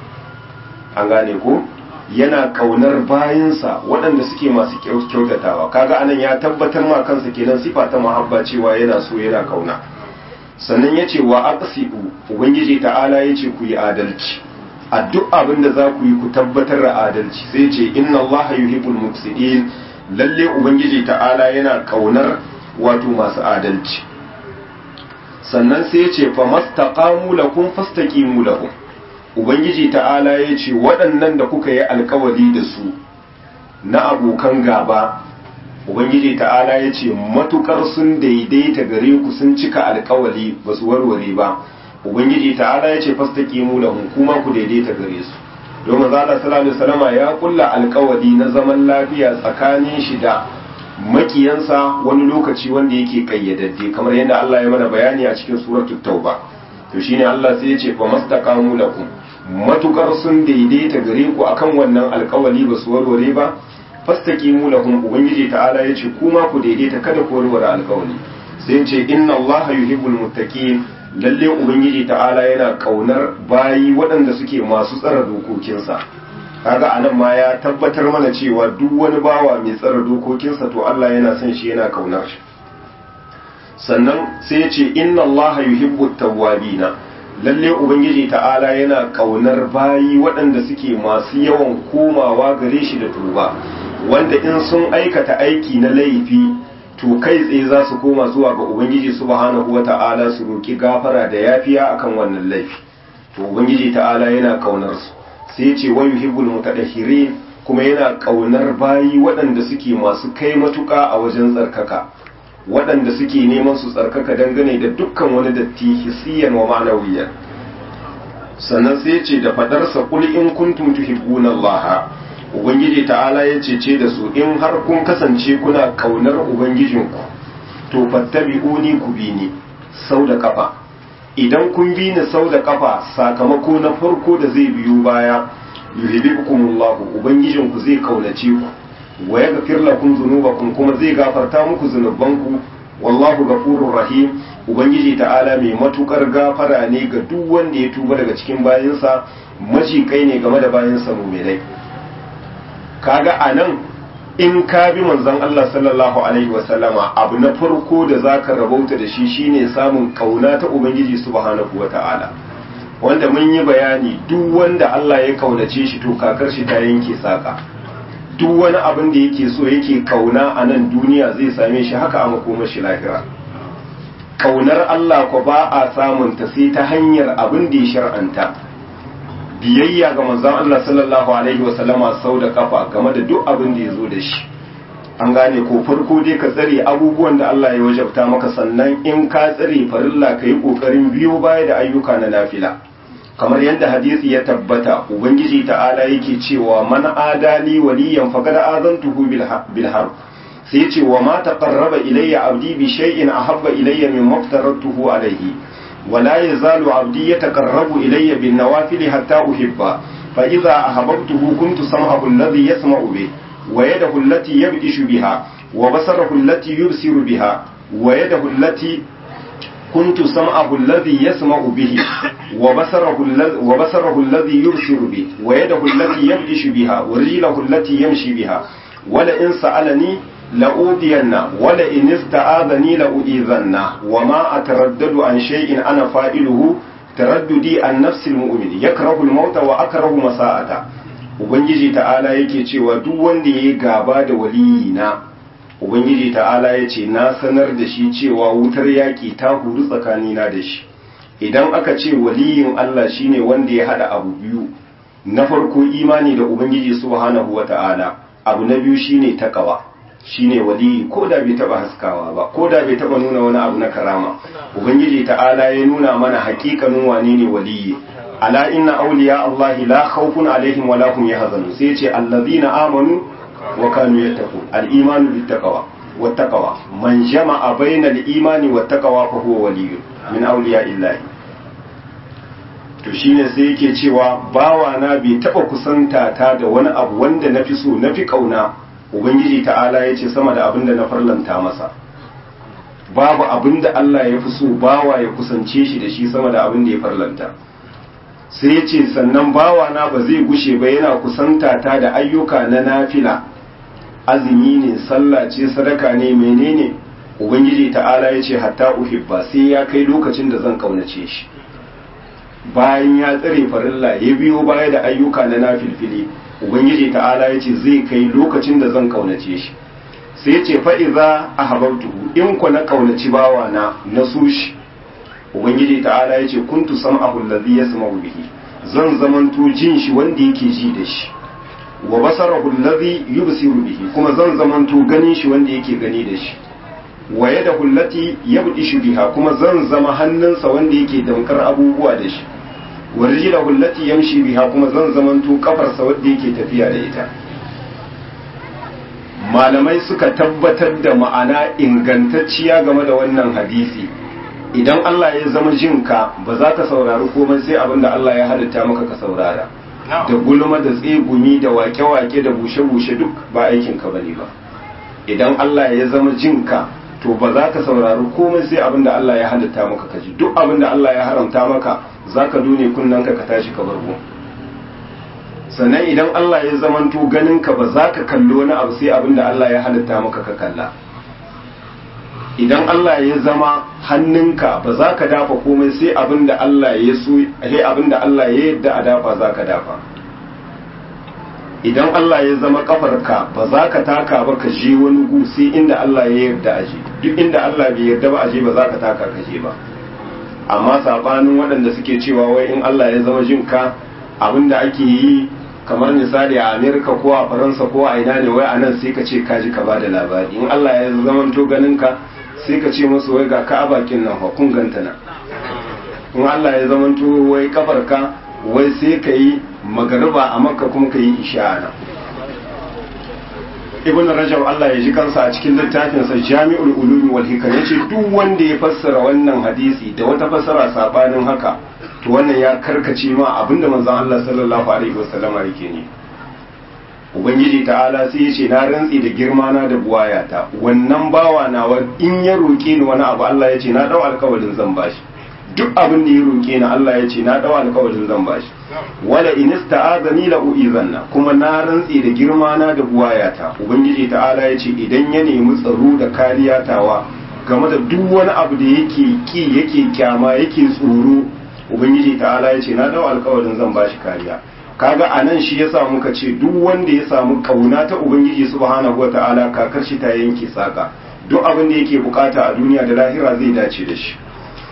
an gane ko yana kaunar bayinsa waɗanda suke masu kyautatawa kaga anan ya tabbatar ma kansa kenan sifa ta muhabba cewa yana so yana kauna sannan yace wa aqsidu ubangiji ta'ala yace ku yi adalci a duk abin da za ku yi ku tabbatar da adalci sai ce inna allaha yuhibbul muqsidin lalle ubangiji ta'ala yana kaunar wato masu adalci sannan sai ce fa mastaqamu lakum fastaqimu lahum ubangiji ta'ala ya ce waɗannan da kuka yi alkawari da su na abokan gaba ubangiji ta'ala ya ce matukar sun daidaita gare ku sun cika alkawari ba su warware ba ubangiji ta'ala ya ce fastaqimu lahum kuma ku daidaita gare su domin zalla sallallahu alaihi wasallama ya kulla alkawari na zaman lafiya tsakanin shi da makiyansa wani lokaci wanda yake kayyadadde kamar yadda Allah ya mana bayani a cikin suratul tauba to shine Allah sai ya ce fa mastaqamu lakum matukar sun daidaita gare ku akan wannan alkawali ba su warware ba fastaqimu lahum ubangiji ta'ala ya ce kuma ku daidaita kada ku warware alkawali sai ya ce inna Allah yuhibbul muttaqin lalle ubangiji ta'ala yana kaunar bayi waɗanda suke masu tsara dokokinsa kaga anan ma ya tabbatar mana cewa duk wani bawa mai tsara dokokinsa to Allah yana son shi yana kaunar shi sannan sai ya ce inna Allah yuhibbu tawwabina lalle ubangiji ta'ala yana kaunar bayi waɗanda suke masu yawan komawa gare shi da tuba wanda in sun aikata aiki na laifi to kai tsaye za su koma zuwa ga ubangiji subhanahu wata'ala su roki gafara da yafiya akan wannan laifi to ubangiji ta'ala yana kaunar su sai ya ce wa yuhibbul mutadahhirin kuma yana kaunar bayi waɗanda suke masu kai matuƙa a wajen tsarkaka waɗanda suke neman su tsarkaka dangane da dukkan wani datti hissiyan wa ma'anawiyan sannan sai ce da fadarsa kul in kuntum tuhibbuna Allah ubangiji ta'ala ya ce da su in har kun kasance kuna kaunar ubangijinku to fattabi'uni ku bi ni sau da kafa idan kun bi ni sau da kafa sakamako na farko da zai biyo baya yuhibbukumullahu ubangijinku zai kaunace ku wa yaghfir lakum dhunubakum kuma zai gafarta muku zunubanku wallahu ghafurur rahim ubangiji ta'ala mai matukar gafara ne ga duk wanda ya tuba daga cikin bayinsa maji kai ne game da bayinsa mu'minai kaga anan in ka bi manzon Allah sallallahu alaihi wasallama abu na farko da zaka rabauta da shi shine samun kauna ta ubangiji subhanahu wata'ala wanda mun yi bayani duk wanda Allah ya kaunace shi to kakar shi ta yanke saka duk wani abin da yake so yake kauna a nan duniya zai same shi haka a makomar shi lahira kaunar Allah ko ba a samun ta sai ta hanyar abin da ya shar'anta biyayya ga manzon Allah sallallahu alaihi wasallama sau da kafa game da duk abin da ya zo da shi an gane ko farko dai ka tsare abubuwan da Allah ya wajabta maka sannan in ka tsare farilla ka yi kokarin biyo baya da ayyuka na nafila kamar yadda hadisi ya tabbata ubangiji ta'ala yake cewa man adali waliyan faqad azantuhu bil harb sai ce wa ma taqarraba ilayya abdi bi shay'in ahabba ilayya mimma aftaratuhu alayhi ولا يزال عبدي يتقرب إلي بالنوافل حتى أحبه فإذا أحببته كنت سمعه الذي يسمع به ويده التي يبئش بها وبصره التي يبصر بها ويده التي كنت سمعه الذي يسمع به وبصره, وبصره الذي يبصر به ويده التي يبئش بها ورجله التي يمشي بها ولئن سألني لأوذينا ولئن استعاذني لأؤذنا وما أتردد عن شيء أنا فاعله ترددي عن نفس المؤمن يكره الموت وأكره مساءته ubangiji ta'ala yake cewa duk wanda ya yi gaba da waliyina ubangiji ta'ala ya ce na sanar da shi cewa wutar yaƙi ta huru tsakanina da shi idan aka ce waliyin Allah shine wanda ya haɗa abu biyu na farko imani da ubangiji subhanahu wata'ala abu na biyu shine takawa shine waliyi ko da bai taba haskawa ba ko da bai taba nuna wani abu na karama ubangiji ta'ala ya nuna mana hakikanin wane ne waliyi ala inna awliya Allah la khawfun alaihim wa la hum yahzanun sai ce allazina amanu wa kanu yattaqun al-imanu bit-taqwa wat-taqwa man jama'a bayna al-imani wat-taqwa fa huwa waliyyun min awliya illahi to shine sai yake cewa bawa na bai taba kusanta ta da wani abu wanda nafi so nafi kauna ubangiji ta'ala ya ce sama da abin da na farlanta masa babu abin da Allah ya fi so bawa ya kusance shi da shi sama da abin da ya farlanta sai ya ce sannan bawa na ba zai gushe ba yana kusanta ta da ayyuka na nafila azumi ne sallah ce sadaka ne menene ubangiji ta'ala ya ce hatta uhibba sai ya kai lokacin da zan kaunace shi bayan ya tsare farilla ya biyo baya da ayyuka na nafilfili ubangiji ta'ala ya ce zai kai lokacin da zan kaunace shi sai ce fa'iza a habartuhu in ku na kaunaci bawa na na so shi ubangiji ta'ala ya ce kuntu sam a hullazi ya sama bihi zan zamanto jin shi wanda yake ji da shi wa basara hullazi yubsiru bihi kuma zan zamanto ganin shi wanda yake gani da shi wa yada hullati yabdishu biha kuma zan zama hannunsa wanda yake damkar abubuwa da shi wa rijla hullati yamshi biha kuma zan zamanto kafarsa wanda yake tafiya da ita malamai suka tabbatar da ma'ana ingantacciya game da wannan hadisi idan Allah ya zama jinka ba za ka saurari komai sai abin da Allah ya halitta maka ka saurara da gulma da tsegumi da wake-wake da bushe-bushe duk ba aikinka ba ne ba idan Allah ya zama jinka to ba za ka saurari komai sai abin da Allah ya halitta maka ka ji duk abin da Allah ya haramta maka za ka dune kunnanka ka tashi ka bargo sannan idan Allah ya zamanto ganinka ba za ka kalli wani abu sai abin da Allah ya halitta maka ka kalla idan Allah ya zama hannunka ba za ka dafa komai sai abin da Allah ya so sai abin da Allah ya yadda a dafa za ka dafa idan Allah ya zama kafarka ba za ka taka ba ka je wani gu sai inda Allah ya yarda aje duk inda Allah bai yarda ba aje ba za ka taka ka je ba amma sabanin waɗanda suke cewa wai in Allah ya zama jinka abin da ake yi kamar misali a amerika ko a faransa ko a ina ne wai a nan sai ka ce kaji ka ba da labari in allah ya zamanto ganin ka sai ka ce musu wai ga ka a bakin nan kun ganta na in allah ya zamanto wai kafar ka wai sai ka yi magariba a makka kuma ka yi isha nan ibn rajab allah ya ji kansa a cikin littafinsa jami'ul ulumi wal hikam yace duk wanda ya fassara wannan hadisi da wata fassara sabanin haka to wannan ya karkace ma abinda manzon Allah sallallahu alaihi wasallama yake ne ubangiji ta'ala sai yace na rantsi da girma na da buwayata wannan bawa nawa in ya roke ni wani abu Allah yace na dau alƙawarin zan bashi duk abin da ya roke ni Allah yace na dau alƙawarin zan bashi wala in ista'azani la uizanna kuma na rantsi da girma na da buwayata ubangiji ta'ala yace idan ya nemi tsaro da kariya tawa game da duk wani abu da yake ki yake kyama yake tsoro ubangiji ta'ala ya ce na dau alkawarin zan bashi kariya kaga anan shi yasa muka ce duk wanda ya samu kauna ta ubangiji subhanahu wataala kakar shi ta yanke saka duk abin da yake bukata a duniya da lahira zai dace da shi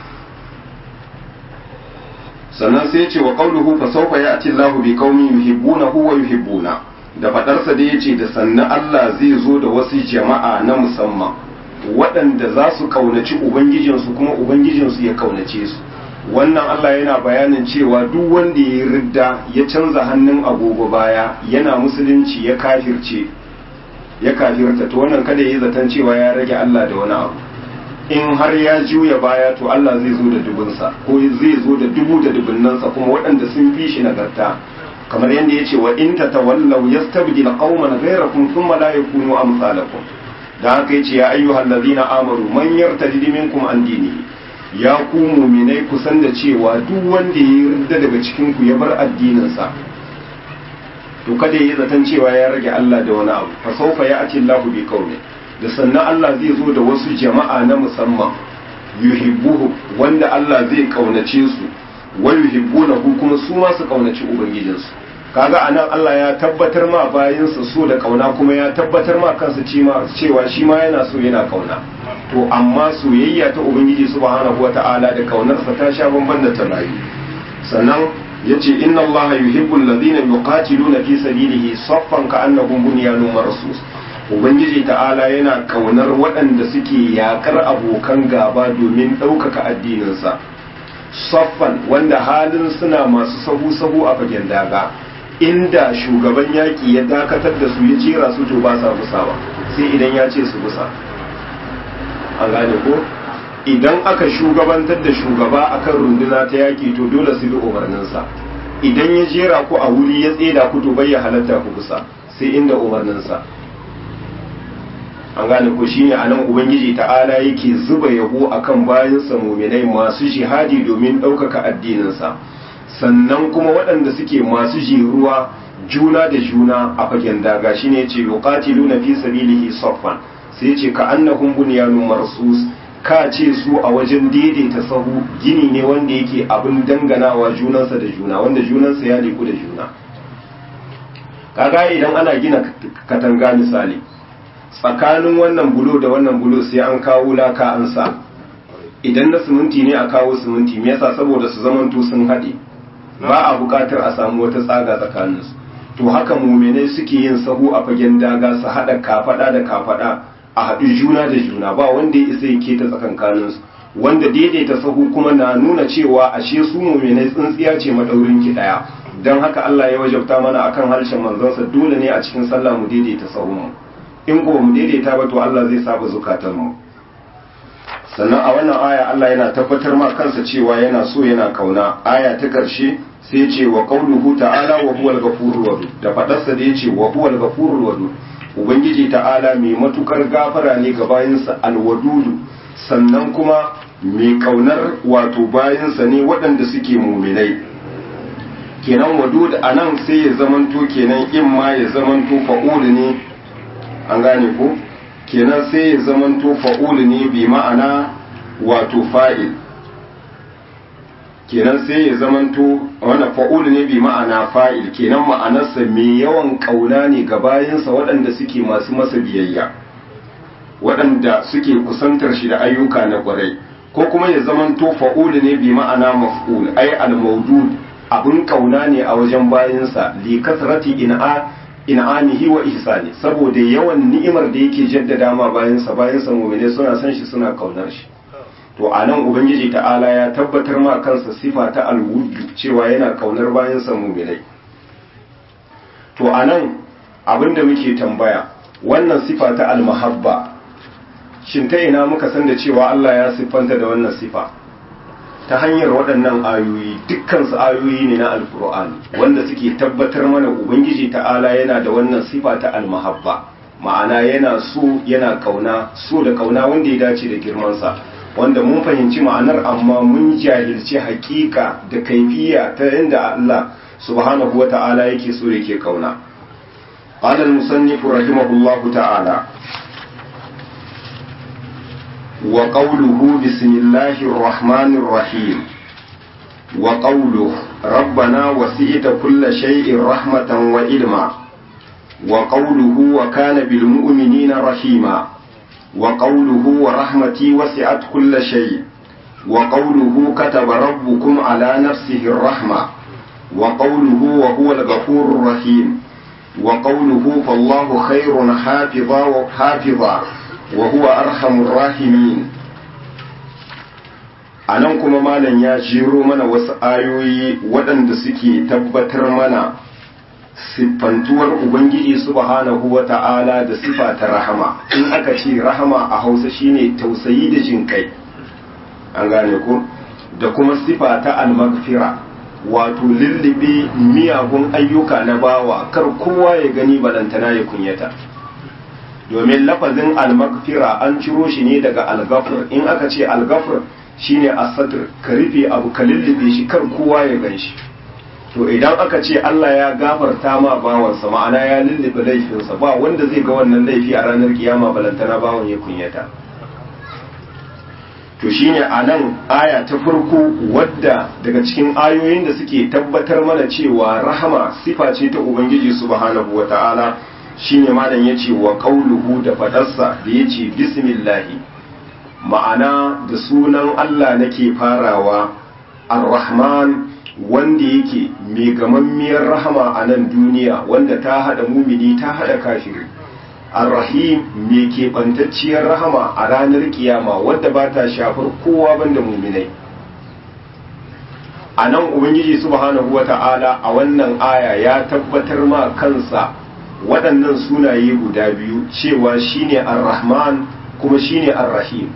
sannan sai ce wa qauluhu fa sawfa ya'ti Allahu bi qaumin yuhibbunahu wa yuhibbuna da fadarsa da yace da sannan Allah zai zo da wasu jama'a na musamman waɗanda za su kaunaci ubangijinsu kuma ubangijinsu ya kaunace su wannan Allah yana bayanin cewa duk wanda ya ridda ya canza hannun agogo baya yana musulunci ya kafirce ya kafirta to wannan kada yi zaton cewa ya rage Allah da wani abu in har ya juya baya to Allah zai zo da dubunsa ko zai zo da dubu da dubunnansa kuma waɗanda sun fi shi nagarta kamar yadda ya ce wa in tatawallaw yastabdil qauman ghayrakum thumma la yakunu amsalakum da haka yace ya ayyuhal ladina amanu man yartadid minkum an dinihi ya ku muminai kusan da cewa duk wanda ya yarda daga cikin ku ya bar addininsa to kada ya zaton cewa ya rage Allah da wani abu fa sawfa ya'ti Allahu bi qaumi da sannan Allah zai zo da wasu jama'a na musamman yuhibbuhu wanda Allah zai kaunace su wa yuhibbunahu kuma su ma su kaunaci ubangijinsu kaga anan Allah ya tabbatar ma bayinsa so da kauna kuma ya tabbatar ma kansa cewa shi ma yana so yana kauna to amma soyayya ta ubangiji subhanahu wata'ala da kaunarsa ta sha bamban da ta rayu sannan yace inna allaha yuhibbu alladhina yuqatiluna fi sabilihi saffan ka'annahum bunyanun marsus ubangiji ta'ala yana kaunar waɗanda suke yakar abokan gaba domin ɗaukaka addininsa saffan wanda halin suna masu sahu-sahu a fagen daga inda shugaban yaƙi ya dakatar da su ya jera su to ba sa busawa sai idan ya ce su busa an gane ko idan aka shugabantar da shugaba akan runduna ta yaƙi to dole su bi umarninsa idan ya jera ku a wuri ya tseda ku to bai ya halatta ku busa sai inda umarninsa an gane ko shine anan ubangiji ta'ala yake zuba yabo akan bayansa muminai masu jihadi domin ɗaukaka addininsa sannan kuma waɗanda suke masu jiruwa juna da juna a fagen daga shine yace yuqatiluna fi sabilihi saffan sai yace ka annahum bunyanun marsus ka ce su a wajen daidaita sahu gini ne wanda yake abin danganawa junansa da juna wanda junansa ya liku da juna kaga idan ana gina katanga misali tsakanin wannan bulo da wannan bulo sai an kawo laka an sa idan na siminti ne a kawo siminti me yasa saboda su zamanto sun haɗe ba a buƙatar a samu wata tsaga tsakaninsu to haka muminai suke yin sahu a fagen daga su haɗa kafaɗa da kafaɗa a haɗu juna da juna ba wanda ya isa ya keta tsakankaninsu wanda daidaita sahu kuma na nuna cewa ashe su muminai tsintsiya ce madaurin ki ɗaya don haka Allah ya wajabta mana akan harshen manzansa dole ne a cikin sallah mu daidaita sahunmu in ko mu daidaita ba to Allah zai saba zukatanmu sannan a wannan aya Allah yana tabbatar ma kansa cewa yana so yana kauna aya ta ƙarshe sai ce wa qauluhu ta'ala wa huwal ghafurur wadud da fadarsa da yace wa huwal ghafurur wadud ubangiji ta'ala mai matukar gafara ne ga bayinsa alwadudu sannan kuma mai kaunar wato bayinsa ne waɗanda suke muminai kenan wadud anan sai ya zamanto kenan in ma ya zamanto fa'ul ne an gane ko kenan sai ya zamanto fa'ul ne bi ma'ana wato fa'il kenan sai ya zamanto wanda fa'ul ne bi ma'ana fa'il kenan ma'anarsa mai yawan kauna ne ga bayansa waɗanda suke masu masa biyayya waɗanda suke kusantar shi da ayyuka na ƙwarai ko kuma ya zamanto fa'ul ne bi ma'ana maf'ul ai al-mawdud abin kauna ne a wajen bayansa li kasrati in'a in'amihi wa ihsani saboda yawan ni'imar da yake jaddada ma bayansa bayansa mu'mine suna san shi suna kaunar shi to a nan ubangiji ta'ala ya tabbatar ma kansa sifa ta alwudu cewa yana kaunar bayansa mu'minai to a nan abinda muke tambaya wannan sifa ta almahabba shin ta ina muka san da cewa Allah ya siffanta da wannan sifa ta hanyar waɗannan ayoyi dukkansu ayoyi ne na alkur'ani wanda suke tabbatar mana ubangiji ta'ala yana da wannan sifa ta almahabba ma'ana yana so yana kauna so da kauna wanda ya dace da girmansa wanda mun fahimci ma'anar amma mun jahilci hakika da kaifiya ta yadda Allah subhanahu wa ta'ala yake so yake kauna qala al-musannif rahimahullahu ta'ala wa qawluhu bismillahir rahmanir rahim wa qawluhu rabbana wasi'ta kulla shay'in rahmatan wa ilma wa qawluhu wa kana bil mu'minina rahima وقوله ورحمتي وسعت كل شيء وقوله كتب ربكم على نفسه الرحمة وقوله وهو الغفور الرحيم وقوله فالله خير حافظا وحافظا وهو أرحم الراحمين anan kuma malam ya jiro mana wasu ayoyi waɗanda suke tabbatar mana siffantuwar Ubangiji subhanahu wa ta'ala da sifa ta rahama in aka ce rahama a hausa shine tausayi da jin kai an gane ku da kuma sifa ta almagfira wato lullube miyagun ayyuka na bawa kar kowa ya gani balantana ya kunyata domin lafazin almagfira an ciro shi ne daga algafir in aka ce algafir shine asatir ka rufe abu ka lullube shi kar kowa ya gan shi to idan aka ce Allah ya gafarta ma bawansa ma'ana ya lullube laifinsa ba wanda zai ga wannan laifi a ranar kiyama balantana bawan ya kunyata to shine a nan aya ta farko wadda daga cikin ayoyin da suke tabbatar mana cewa rahama sifa ce ta ubangiji subhanahu wata'ala shine malam yace wa qauluhu da fadarsa da yace bismillahi ma'ana da sunan Allah nake farawa ar-rahman wanda yake mai gamammiyar rahama a nan duniya wanda ta hada mumini ta hada kafiri arrahim mai keɓantacciyar rahama a ranar kiyama wadda ba ta shafar kowa banda muminai a nan ubangiji subhanahu wa ta'ala a wannan aya ya tabbatar ma kansa waɗannan sunaye guda biyu cewa shine ar-rahman kuma shine ar-rahim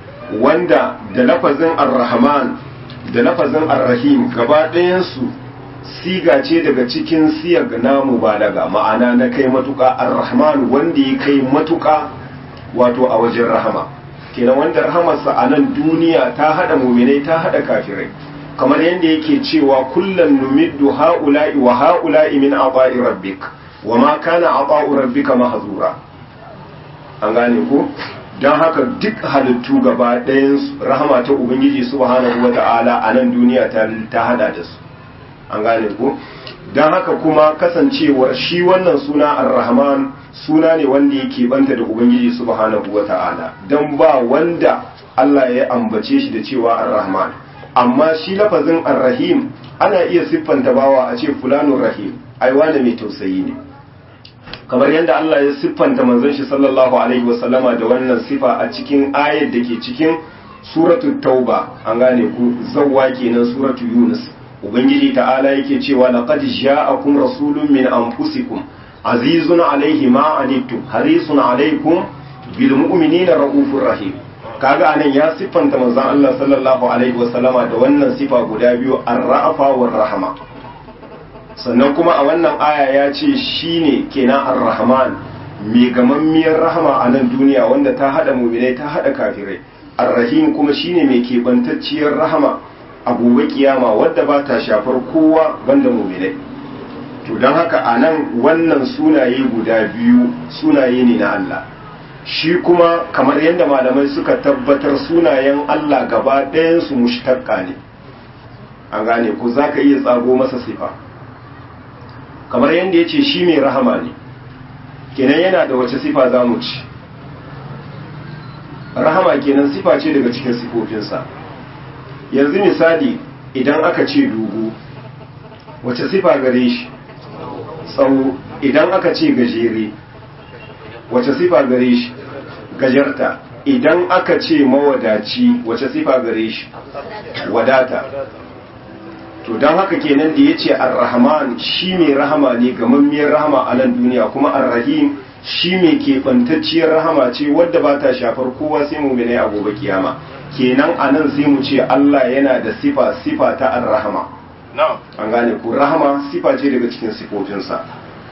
wanda da lafazin ar-rahman da lafazin ar-rahim gaba ɗayansu siga ce daga cikin siyag na mubalaga ma'ana na kai matuƙa ar-rahman wanda ya kai matuƙa wato a wajen rahama kenan wanda rahamarsa a nan duniya ta hada muminai ta hada kafirai kamar yadda yake cewa kullum numiddu ha'ula'i wa ha'ula'i min aba'i rabbik wa ma kana aba'u rabbika mahzura an gane ko don haka duk halittu gaba ɗayan rahama ta ubangiji subhanahu wata'ala a nan duniya ta hada da su an gane ko don haka kuma kasancewar shi wannan suna ar-rahman suna ne wanda yake banta da ubangiji subhanahu wata'ala don ba wanda Allah ya ambace shi da cewa ar-rahman amma shi lafazin ar-rahim ana iya siffanta bawa a ce fulanun rahim ai wanda mai tausayi ne kamar yadda Allah ya siffanta manzon shi sallallahu alaihi wasallama da wannan sifa a cikin ayar da ke cikin suratul tauba an gane ku zawwa kenan suratul yunus ubangiji ta'ala yake cewa laqad ja'akum rasulun min anfusikum azizun alaihi ma anittum harisun alaikum bil mu'minina raufur rahim kaga anan ya siffanta manzon Allah sallallahu alaihi wasallama da wannan sifa guda biyu ar-ra'afa war rahama sannan kuma a wannan aya ya ce shine kenan ar-rahman mai gamammiyar rahama a nan duniya wanda ta hada mu'minai ta hada kafirai ar-rahim kuma shine mai kebantacciyar rahama a gobe kiyama wadda ba ta shafar kowa banda mu'minai to don haka a nan wannan sunaye guda biyu sunaye ne na Allah shi kuma kamar yadda malamai suka tabbatar sunayen Allah gaba ɗayansu mushtaqqa ne an gane ko za ka iya tsago masa sifa kamar yadda ya ce shi mai rahama ne kenan yana da wace sifa za mu ci rahama kenan sifa ce daga cikin sifofinsa yanzu misali idan aka ce dugu wace sifa gare shi tsawo idan aka ce gajere wace sifa gare shi gajarta idan aka ce mawadaci wace sifa gare shi wadata to don haka kenan da ya ce ar-rahman shi mai rahama ne gamammiyar rahama a nan duniya kuma ar-rahim shi mai keɓantacciyar rahama ce wadda ba ta shafar kowa sai mu a gobe kiyama kenan a nan sai mu ce Allah yana da sifa sifa ta ar-rahama an gane ku rahama sifa ce daga cikin sifofinsa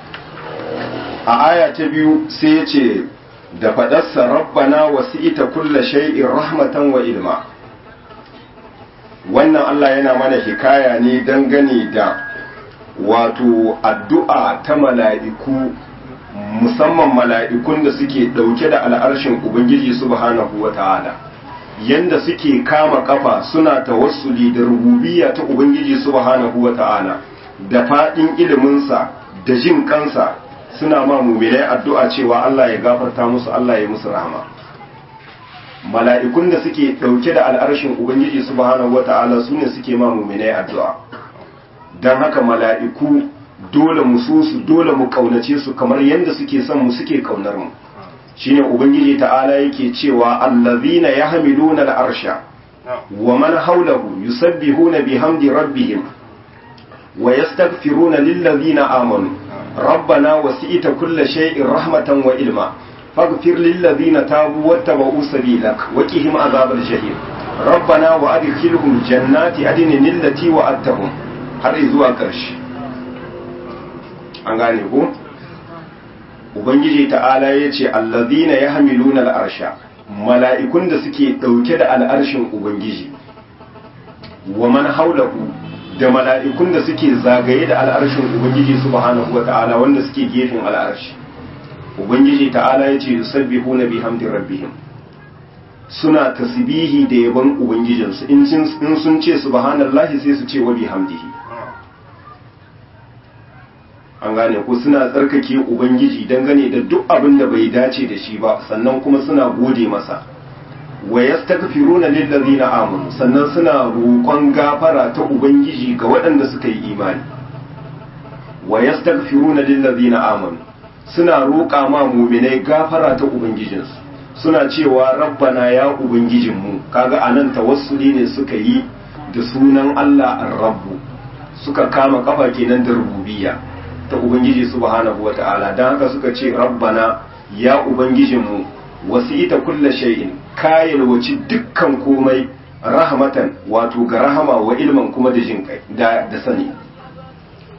a aya ta biyu sai ya ce da faɗarsa rabbana wasi'ita kulla shay'in rahmatan wa ilma wannan Allah yana mana hikaya ne dangane da wato addu'a ta mala'iku musamman mala'ikun da suke ɗauke da al'arshin Ubangiji subhanahu wa ta'ala yanda suke kama kafa suna tawassuli da rububiyya ta Ubangiji subhanahu wa ta'ala da faɗin iliminsa da jin kansa suna ma muminai addu'a cewa Allah ya gafarta musu Allah ya musu rahama mala'ikun da suke ɗauke da al'arshin Ubangiji subhanahu wa ta'ala su ne suke ma muminai addu'a don haka mala'iku dole mu so su dole mu kaunace su kamar yadda suke son mu suke kaunar mu shine ubangiji ta'ala yake cewa allazina yahmiluna al'arsha wa man hawlahu yusabbihuna bihamdi rabbihim wa yastaghfiruna lillazina amanu rabbana wasi'ta kulla shay'in rahmatan wa ilma faghfir lillazina tabu wattaba'u sabilak wa qihim azabal jahim rabbana wa adkhilhum jannati adnin allati wa'adtahum har zuwa ƙarshe an gane ko ubangiji ta'ala ya ce allazina ya hamiluna al'arsha mala'ikun da suke ɗauke da al'arshin ubangiji wa man haulahu da mala'ikun da suke zagaye da al'arshin ubangiji subhanahu wa ta'ala wanda suke gefen al'arshi ubangiji ta'ala ya ce yusabbihuna bihamdi rabbihim suna tasbihi da yabon ubangijinsu in sun ce subhanallahi sai su ce wa bihamdihi an gane ko suna tsarkake ubangiji dangane da duk abin da bai dace da shi ba sannan kuma suna gode masa wa yastaghfiruna lillazina amanu sannan suna roƙon gafara ta ubangiji ga waɗanda suka yi imani wa yastaghfiruna lillazina amanu suna roƙa ma mu'minai gafara ta ubangijinsu suna cewa rabbana ya ubangijinmu kaga anan tawassuli ne suka yi da sunan Allah ar-rabbu suka kama kafa kenan da rububiyya ta Ubangiji subhanahu wa ta'ala don haka suka ce rabbana ya Ubangijinmu wasu ita kulla shay'in kayan waci dukkan komai rahmatan wato ga rahama wa ilman kuma da jin kai da sani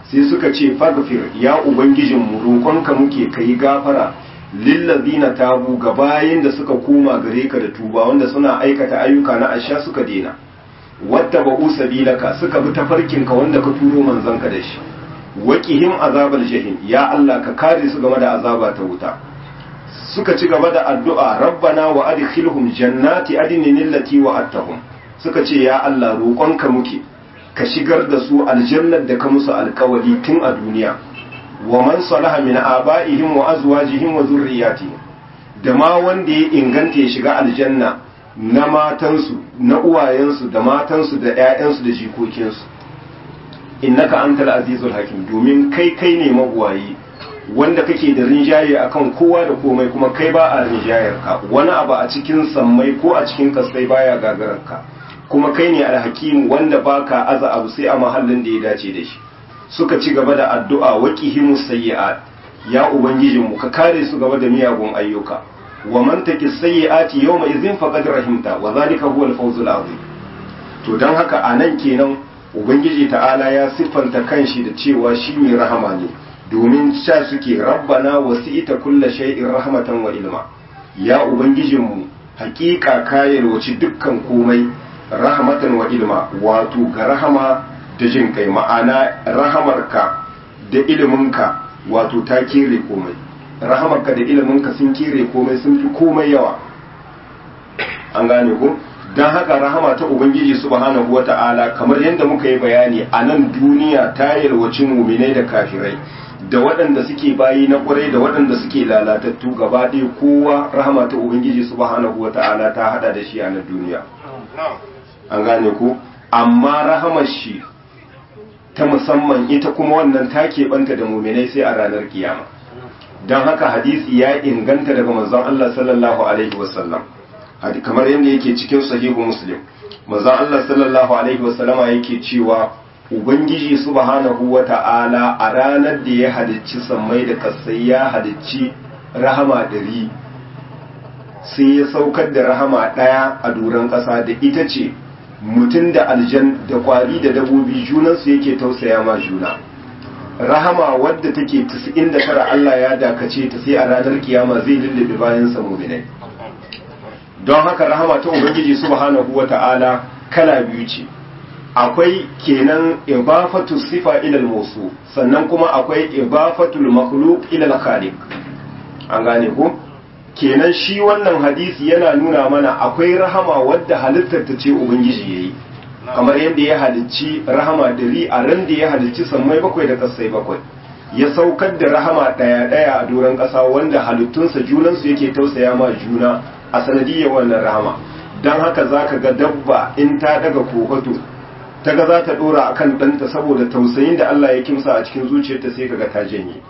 sai suka ce faghfir ya ubangijin mu roƙonka muke kai gafara lillazina tabu ga bayin da suka koma gare ka da tuba wanda suna aikata ayyuka na asha suka dena wadda ba'u sabilaka suka bi tafarkinka wanda ka turo manzanka da shi waqihim azabal jahim ya Allah ka kare su game da azaba ta wuta suka ci gaba da addu'a rabbana wa adkhilhum jannati adnin allati wa'adtahum suka ce ya Allah roƙonka muke ka shigar da su aljannar da ka musu alkawari tun a duniya wa man salaha min aba'ihim wa azwajihim wa zurriyyatihim da ma wanda ya inganta ya shiga aljanna na matansu na uwayensu da matansu da ƴaƴansu da jikokinsu innaka antal azizul hakim domin kai kai ne mabuwayi wanda kake da rinjaye akan kowa da komai kuma kai ba a rinjayar ka wani abu a cikin sammai ko a cikin kasai baya gagarar ka kuma kai ne alhakim wanda baka aza abu sai a mahallin da ya dace da shi suka ci gaba da addu'a waqihimus sayyi'at ya ubangijinmu ka kare su gaba da miyagun ayyuka wa man taqi sayyi'ati yawma idhin faqad rahimta wa zalika huwa al-fawzul azim to dan haka anan kenan ubangiji ta'ala ya siffanta kanshi da cewa shi mai rahama ne domin sha suke rabbana wasi'ita kulla shay'in rahmatan wa ilma ya ubangijinmu hakika kayar wace dukkan komai rahmatan wa ilma wato ga rahama da jin kai ma'ana rahamarka da iliminka wato ta kere komai rahamarka da iliminka sun kere komai sun fi komai yawa an gane ko don haka rahama ta ubangiji subhanahu wata'ala kamar yadda muka yi bayani a nan duniya ta yalwaci muminai da kafirai da waɗanda suke bayi na ƙwarai da waɗanda suke lalatattu gaba ɗaya kowa rahama ta ubangiji subhanahu wata'ala ta hada da shi a nan duniya an gane ku amma rahamar shi ta musamman ita kuma wannan ta keɓanta da muminai sai a ranar kiyama don haka hadisi ya inganta daga manzon Allah sallallahu alaihi wasallam kamar yadda yake cikin sahihu muslim manzon Allah sallallahu alaihi wasallama yake cewa ubangiji subhanahu wata'ala a ranar da ya halicci sammai da kasai ya halicci rahama ɗari sai ya saukar da rahama ɗaya a doron ƙasa da ita ce mutum da aljan da kwari da dabobi junansu yake tausaya ma juna rahama wadda take 99 Allah ya dakace ta sai a ranar kiyama zai lullube bayan sa mu'minai don haka rahama ta ubangiji subhanahu wata'ala kala biyu ce akwai kenan ibafatu sifa ila al sannan kuma akwai ibafatul makhluq ila al-khaliq an gane ko kenan shi wannan hadisi yana nuna mana akwai rahama wadda halittar ta ce ubangiji yayi kamar yadda ya halicci rahama dari a ran da ya halicci sammai bakwai da kasai bakwai ya saukar da rahama daya daya a doron kasa wanda halittunsa junansu yake tausaya ma juna a sanadiyar wannan rahama don haka zaka ga dabba in ta daga kofato ta ga za ta dora akan ɗanta saboda tausayin da Allah ya kimsa a cikin zuciyarta sai kaga ta janye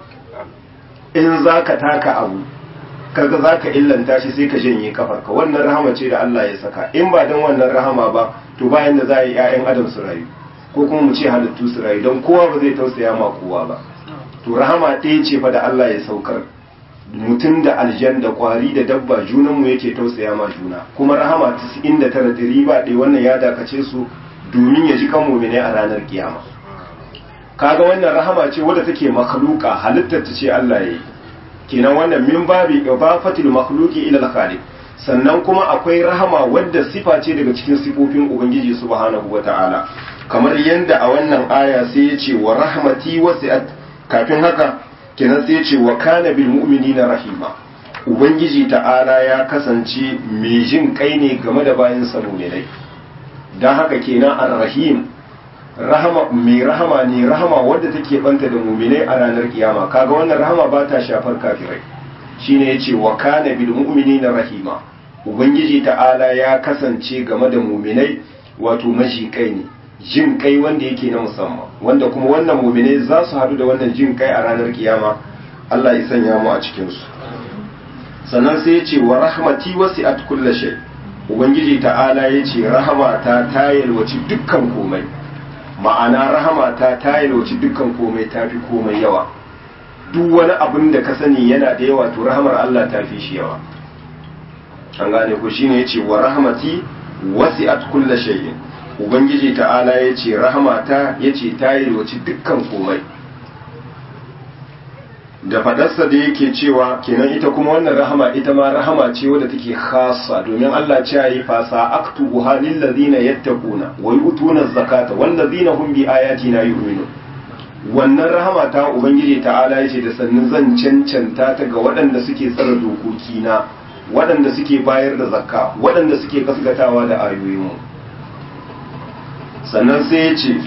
in zaka taka abu kaga za ka illanta shi sai ka janye kafarka wannan rahama ce da Allah ya saka in ba don wannan rahama ba to bayan da za a yi 'ya'yan adam su rayu ko kuma mu ce halittu su rayu don kowa ba zai tausaya ma kowa ba to rahama ɗaya ce fa da Allah ya saukar mutum da aljan da kwari da dabba junanmu yake tausaya ma juna kuma rahama 99 da riba ɗaya wannan ya dakace su domin ya ji kan mumine a ranar kiyama kaga wannan rahama ce wadda take makhluka halittar ta ce Allah ya yi kenan wannan min babi idafatul makhluqi ila al-khaliq sannan kuma akwai rahama wadda sifa ce daga cikin sifofin ubangiji subhanahu wata'ala kamar yanda a wannan aya sai ya ce wa rahmati wasi'at kafin haka kenan sai ya ce wa kana bil mu'minina rahima ubangiji ta'ala ya kasance mai jin kai ne game da bayan sa mu'minai dan haka kenan ar-rahim rahama mai rahama ne rahama wadda take banta da muminai a ranar kiyama kaga wannan rahama ba ta shafar kafirai shine yace wa kana bil mu'minina rahima ubangiji ta'ala ya kasance game da muminai wato mashi kai ne jin kai wanda yake na musamman wanda kuma wannan muminai za su hadu da wannan jin kai a ranar kiyama Allah ya sanya mu a cikin su sannan sai yace wa rahmati wasi'at kulli shay ubangiji ta'ala yace rahmata ta yalwaci dukkan komai ma'ana rahama ta ta yalwaci dukkan komai ta fi komai yawa duk wani abin da ka sani yana da yawa to rahamar Allah ta fi shi yawa an gane ku shine yace wa rahmati wasi'at kulla shay'in ubangiji ta'ala yace rahamata yace ta yalwaci dukkan komai da fadarsa da yake cewa kenan ita kuma wannan rahama ita ma rahama ce wadda take khassa domin Allah ce yi fasa aktubu halil ladina yattaquna wa yu'tuna zakata wal ladina hum bi ayatina yu'minun wannan rahama ta ubangiji ta'ala yace da sannin zan cancanta ta ga waɗanda suke tsara dokoki na waɗanda suke bayar da zakka waɗanda suke gaskatawa da ayoyinmu sannan sai ya ce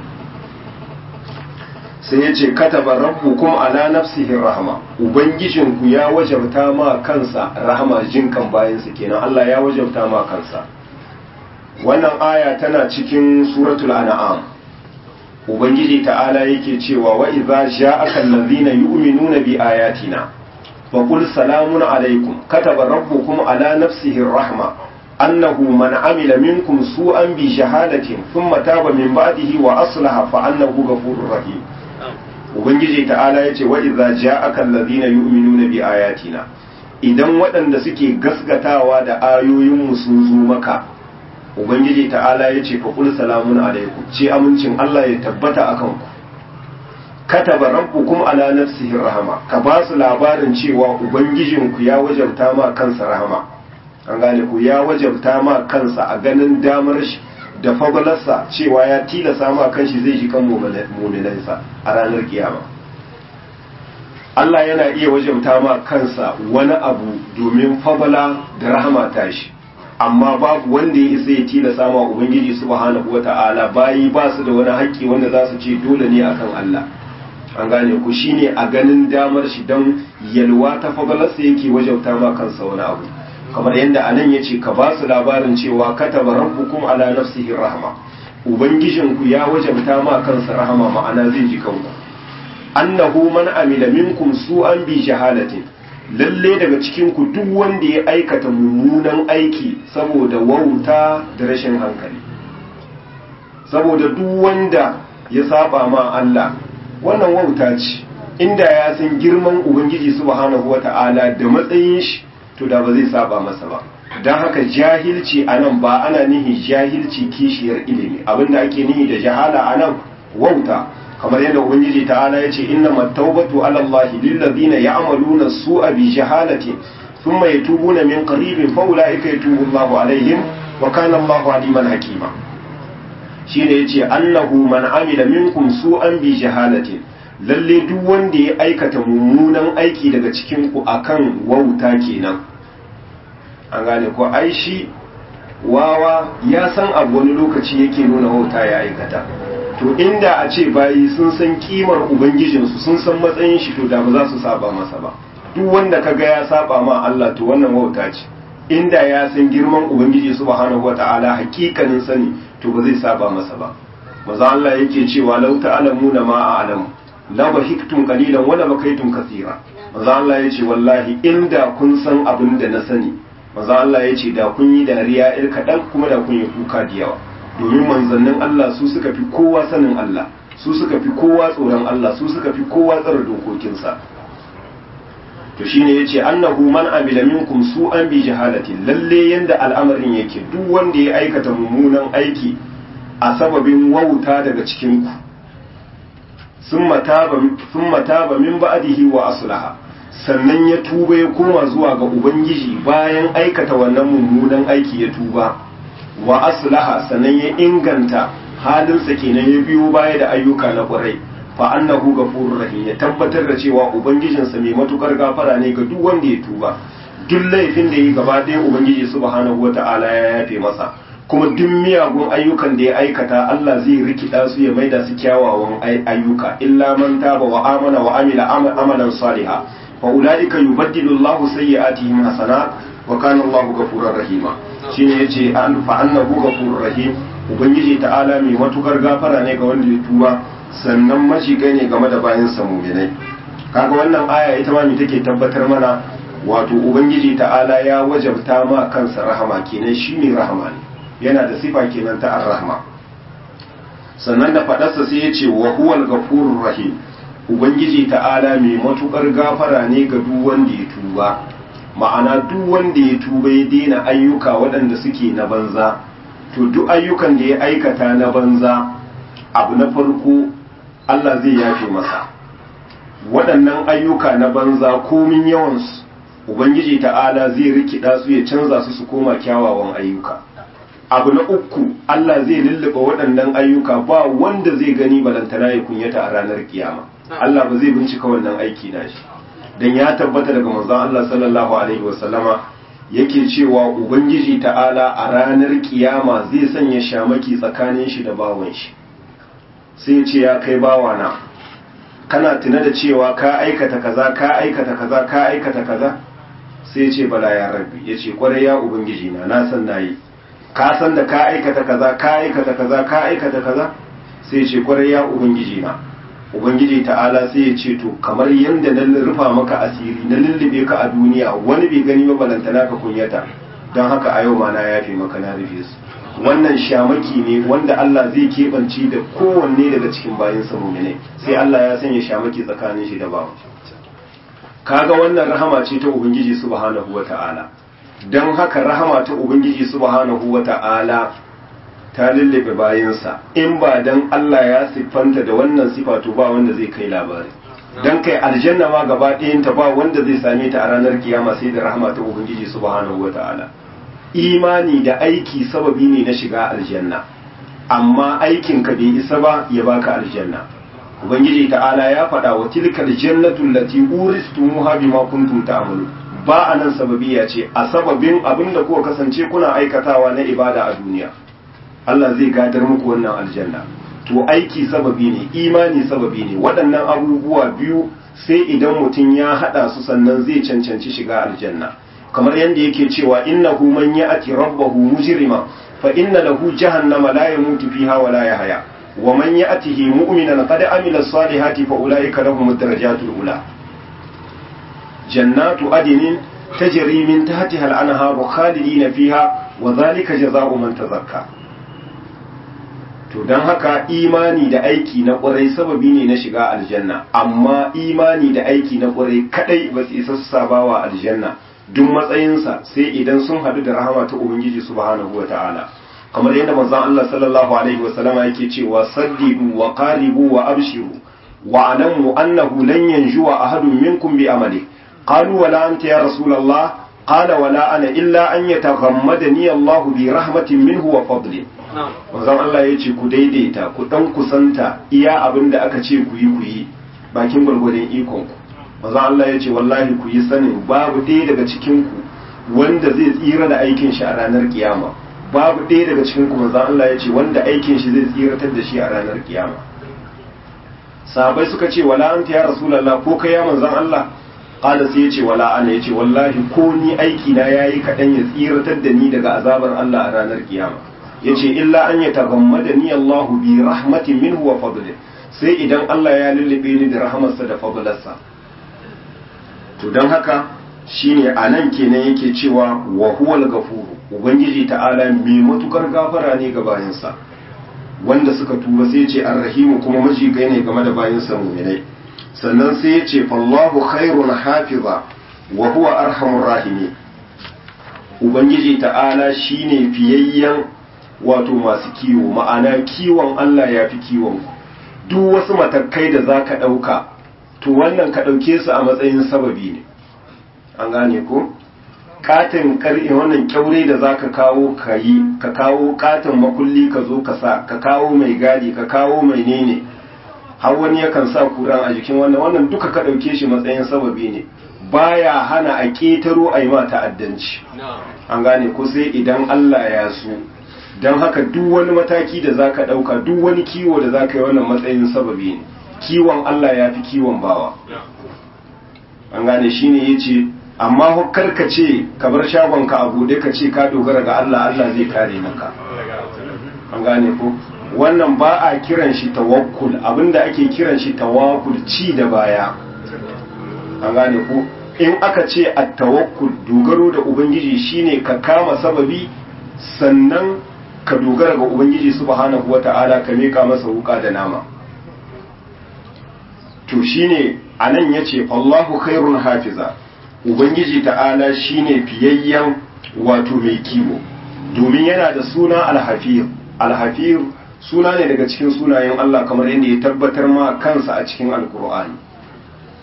sai ya ce kataba rabbukum ala nafsihi rahama ubangijinku ya wajabta ma kansa rahama jinkan bayansa kenan Allah ya wajabta ma kansa wannan aya tana cikin suratul an'am ubangiji ta'ala yake cewa wa idza ja'aka allazina yu'minuna bi ayatina faqul salamun alaikum kataba rabbukum ala nafsihi rahma annahu man amila minkum su'an bi shahadatin thumma taba min ba'dihi wa aslaha fa annahu ghafurur rahim ubangiji ta'ala yace wa idza ja'aka allazina yu'minuna bi ayatina idan waɗanda suke gasgatawa da ayoyin mu sun zo maka ubangiji ta'ala yace fa qul salamun alaikum ce amincin Allah ya tabbata akan ku kataba rabbukum ala nafsihi rahama ka ba su labarin cewa ubangijinku ya wajabta ma kansa rahama an gane ku ya wajabta ma kansa a ganin damar shi da fagalarsa cewa ya tilasa ma kanshi zai ji kan muminansa a ranar kiyama Allah yana iya wajabta ma kansa wani abu domin fagala da rahama tashi amma babu wanda ya isa ya tilasa ma ubangiji subhanahu wata'ala bayi ba su da wani haƙƙi wanda za su ce dole ne akan Allah an gane ku shine a ganin damar shi don yalwa ta fagalarsa yake wajabta ma kansa wani abu kamar yadda anan ya ce ka ba su labarin cewa kataba rabbukum ala nafsihi rahma ubangijinku ya wajabta ma kansa rahama ma'ana zai ji kanku annahu man amila minkum su'an bi jahalatin lalle daga cikin ku duk wanda ya aikata mummunan aiki saboda wauta da rashin hankali saboda duk wanda ya saba ma Allah wannan wauta ce inda ya san girman ubangiji subhanahu wata'ala da matsayin shi to da ba zai saba masa ba don haka jahilci a nan ba ana nihi jahilci kishiyar ilimi abinda ake nihi da jahala a nan wauta kamar yadda ubangiji ta'ala ya ce inna mattaubatu ala Allah lillazina ya'maluna su'a bi jahalati thumma yatubuna min qaribin fa ulaika yatubu Allahu alaihim wa kana Allahu aliman hakima shine yace annahu man amila minkum su'an bi jahalatin lalle duk wanda ya aikata mummunan aiki daga cikin ku akan wauta kenan an gane ko ai shi wawa ya san abu wani lokaci yake nuna wauta ya aikata to inda a ce bayi sun san kimar ubangijinsu sun san matsayin shi to da ba za su saba masa ba duk wanda kaga ya saba ma Allah to wannan wauta ce inda ya san girman ubangiji subhanahu wataala hakikanin sani to ba zai saba masa ba maza Allah yake cewa lau ta'lamuna ma a'lamu la bahiktum qalilan wala bakaitum kathira maza Allah yace wallahi inda kun san abin da na sani maza Allah yace da kun yi dariya ir kadan kuma da kun yi kuka da yawa domin manzannin Allah su suka fi kowa sanin Allah su suka fi kowa tsoron Allah su suka fi kowa tsara dokokinsa to shine yace annahu man amila minkum su'an bi jahalatin lalle yanda al'amarin yake duk wanda ya aikata mummunan aiki a sababin wauta daga cikin ku summa taba min ba'dihi wa aslaha sannan ya tuba ya koma zuwa ga ubangiji bayan aikata wannan mummunan aiki ya tuba wa aslaha sannan ya inganta halinsa kenan ya biyo baya da ayyuka na ƙwarai fa annahu ghafurur rahim ya tabbatar da cewa ubangijinsa mai matukar gafara ne ga duk wanda ya tuba duk laifin da yi gaba ɗaya ubangiji subhanahu wata'ala ya yafe masa kuma duk miyagun ayyukan da ya aikata Allah zai rikida su ya maida su kyawawan ayyuka illa man taba wa amana wa amila amalan saliha fa ulaika yubaddilu Allahu sayyi'atihim hasanat wa kana Allahu ghafurur rahima shine yace an fa annahu ghafurur rahim ubangiji ta'ala mai matukar gafara ne ga wanda ya tuba sannan mashiga ne game da bayan muminai kaga wannan aya ita ma me take tabbatar mana wato ubangiji ta'ala ya wajabta ma kansa rahama kenan shine rahama ne yana da sifa kenan ta ar-rahma sannan da fadarsa sai yace wa huwal ghafurur rahim ubangiji ta'ala mai matukar gafara ne ga duk wanda ya tuba ma'ana duk wanda ya tuba ya daina ayyuka waɗanda suke na banza to duk ayyukan da ya aikata na banza abu na farko Allah zai yafe masa waɗannan ayyuka na banza komin yawansu ubangiji ta'ala zai rikida su ya canza su su koma kyawawan ayyuka abu na uku Allah zai lullube waɗannan ayyuka ba wanda zai gani balantana ya kunyata a ranar kiyama Allah ba zai bincika wannan aiki na shi dan ya tabbata daga manzon Allah sallallahu alaihi wasallama yake cewa ubangiji ta'ala a ranar kiyama zai sanya shamaki tsakanin shi da bawan shi sai ya ce ya kai bawana kana tuna da cewa ka aikata kaza ka aikata kaza ka aikata kaza sai ya ce bala ya rabbi ya ce kwarai ya ubangiji na na san nayi ka san da ka aikata kaza ka aikata kaza ka aikata kaza sai ya ce kwarai ya ubangiji na ubangiji ta'ala sai ya ce to kamar yadda na rufa maka asiri na lullube ka a duniya wani bai gani ba balantana ka kunyata don haka a yau ma na yafe maka na rufe su wannan shamaki ne wanda Allah zai keɓance da kowanne daga cikin bayan sa ne sai Allah ya sanya shamaki tsakanin shi da bawa kaga wannan rahama ce ta ubangiji subhanahu wata'ala don haka rahama ta ubangiji subhanahu wata'ala ta lullube bayansa in ba dan Allah ya siffanta da wannan sifa to ba wanda zai kai labari dan kai aljanna ma gaba ɗayanta ba wanda zai same ta a ranar kiyama sai da rahama ta ubangiji subhanahu wata'ala imani da aiki sababi ne na shiga aljanna amma aikin ka bai isa ba ya baka aljanna ubangiji ta'ala ya faɗa wa tilkal jannatu allati uristumuha bima kuntum ta'malu ba anan sababiya ce a sababin abinda kuka kasance kuna aikatawa na ibada a duniya Allah zai gadar muku wannan aljanna to aiki sababi ne imani sababi ne waɗannan abubuwa biyu sai idan mutum ya haɗa su sannan zai cancanci shiga aljanna kamar yadda yake cewa innahu man ya'ti rabbahu mujrima fa inna lahu jahannama la yamutu fiha wa la yahya wa man ya'tihi mu'minan qad amila salihati fa ulaika lahum ad-darajatul ula jannatu adnin tajri min tahtiha al-anharu khalidina fiha wa dhalika jazaa'u man tazakka to don haka imani da aiki na ƙwarai sababi ne na shiga aljanna amma imani da aiki na ƙwarai kadai ba su isa su sabawa aljanna duk matsayinsa sai idan sun haɗu da rahama ta ubangiji subhanahu wa ta'ala kamar yadda manzon Allah sallallahu alaihi wa sallama yake cewa saddidu wa qaribu wa abshiru wa alamu annahu lan yanjuwa ahadun minkum bi amali qalu wala anta ya rasulullah qala wala ana illa an yataghammadani Allah bi rahmatin minhu wa fadlin manzon Allah ya ce ku daidaita ku dan kusanta iya abin da aka ce ku yi ku yi bakin gwargwadon ikon ku manzon Allah ya ce wallahi ku yi sanin babu ɗaya daga cikin ku wanda zai tsira da aikin shi a ranar kiyama babu ɗaya daga cikin ku manzon Allah ya ce wanda aikin shi zai tsiratar da shi a ranar kiyama sahabbai suka ce wala anta ya rasulullah ko kai ya manzon Allah qala sai ya ce wala ana ya ce wallahi ko ni aiki na yayi kadan ya tsiratar da ni daga azabar Allah a ranar kiyama yace illa an yataghammada ni Allahu bi rahmatin minhu wa fadlin sai idan Allah ya lullube ni da rahamarsa da fadlarsa to dan haka shine anan kenan yake cewa wa huwal ghafuru ubangiji ta'ala mai matukar gafara ne ga bayansa wanda suka tuba sai ce arrahimu kuma majigai ne game da bayansa mu'minai sannan sai ya ce fallahu khairun hafiza wa huwa arhamur rahimi ubangiji ta'ala shine fiyayyen wato masu kiwo ma'ana kiwon Allah ya fi kiwon duk wasu matakai da za ka ɗauka to wannan ka ɗauke su a matsayin sababi ne an gane ko katin kar'i wannan kyaure da za ka kawo ka yi ka kawo katin makulli ka zo ka sa ka kawo mai gadi ka kawo mai nene har wani yakan sa kuran a jikin wannan wannan duka ka ɗauke shi matsayin sababi ne baya hana a ƙetaro a yi ma ta'addanci an gane ko sai idan Allah ya so don haka duk wani mataki da za ka ɗauka duk wani kiwo da za ka yi wannan matsayin sababi ne kiwon Allah ya fi kiwon bawa an gane shi ne ya ce amma karka ce ka bar shagonka a buɗe ka ce ka dogara ga Allah Allah zai kare maka an gane ko wannan ba a kiran shi tawakkul abinda ake kiran shi tawakkul ci da baya an gane ko in aka ce at tawakkul dogaro da ubangiji shine ka kama sababi sannan ka dogara ga ubangiji subhanahu wata'ala ka mika masa wuka da nama to shine anan yace Allahu khairun hafiza ubangiji ta'ala shine fiyayyen wato mai kiwo domin yana da suna al-hafiz al-hafiz suna ne daga cikin sunayen Allah kamar yadda ya tabbatar ma kansa a cikin alkur'ani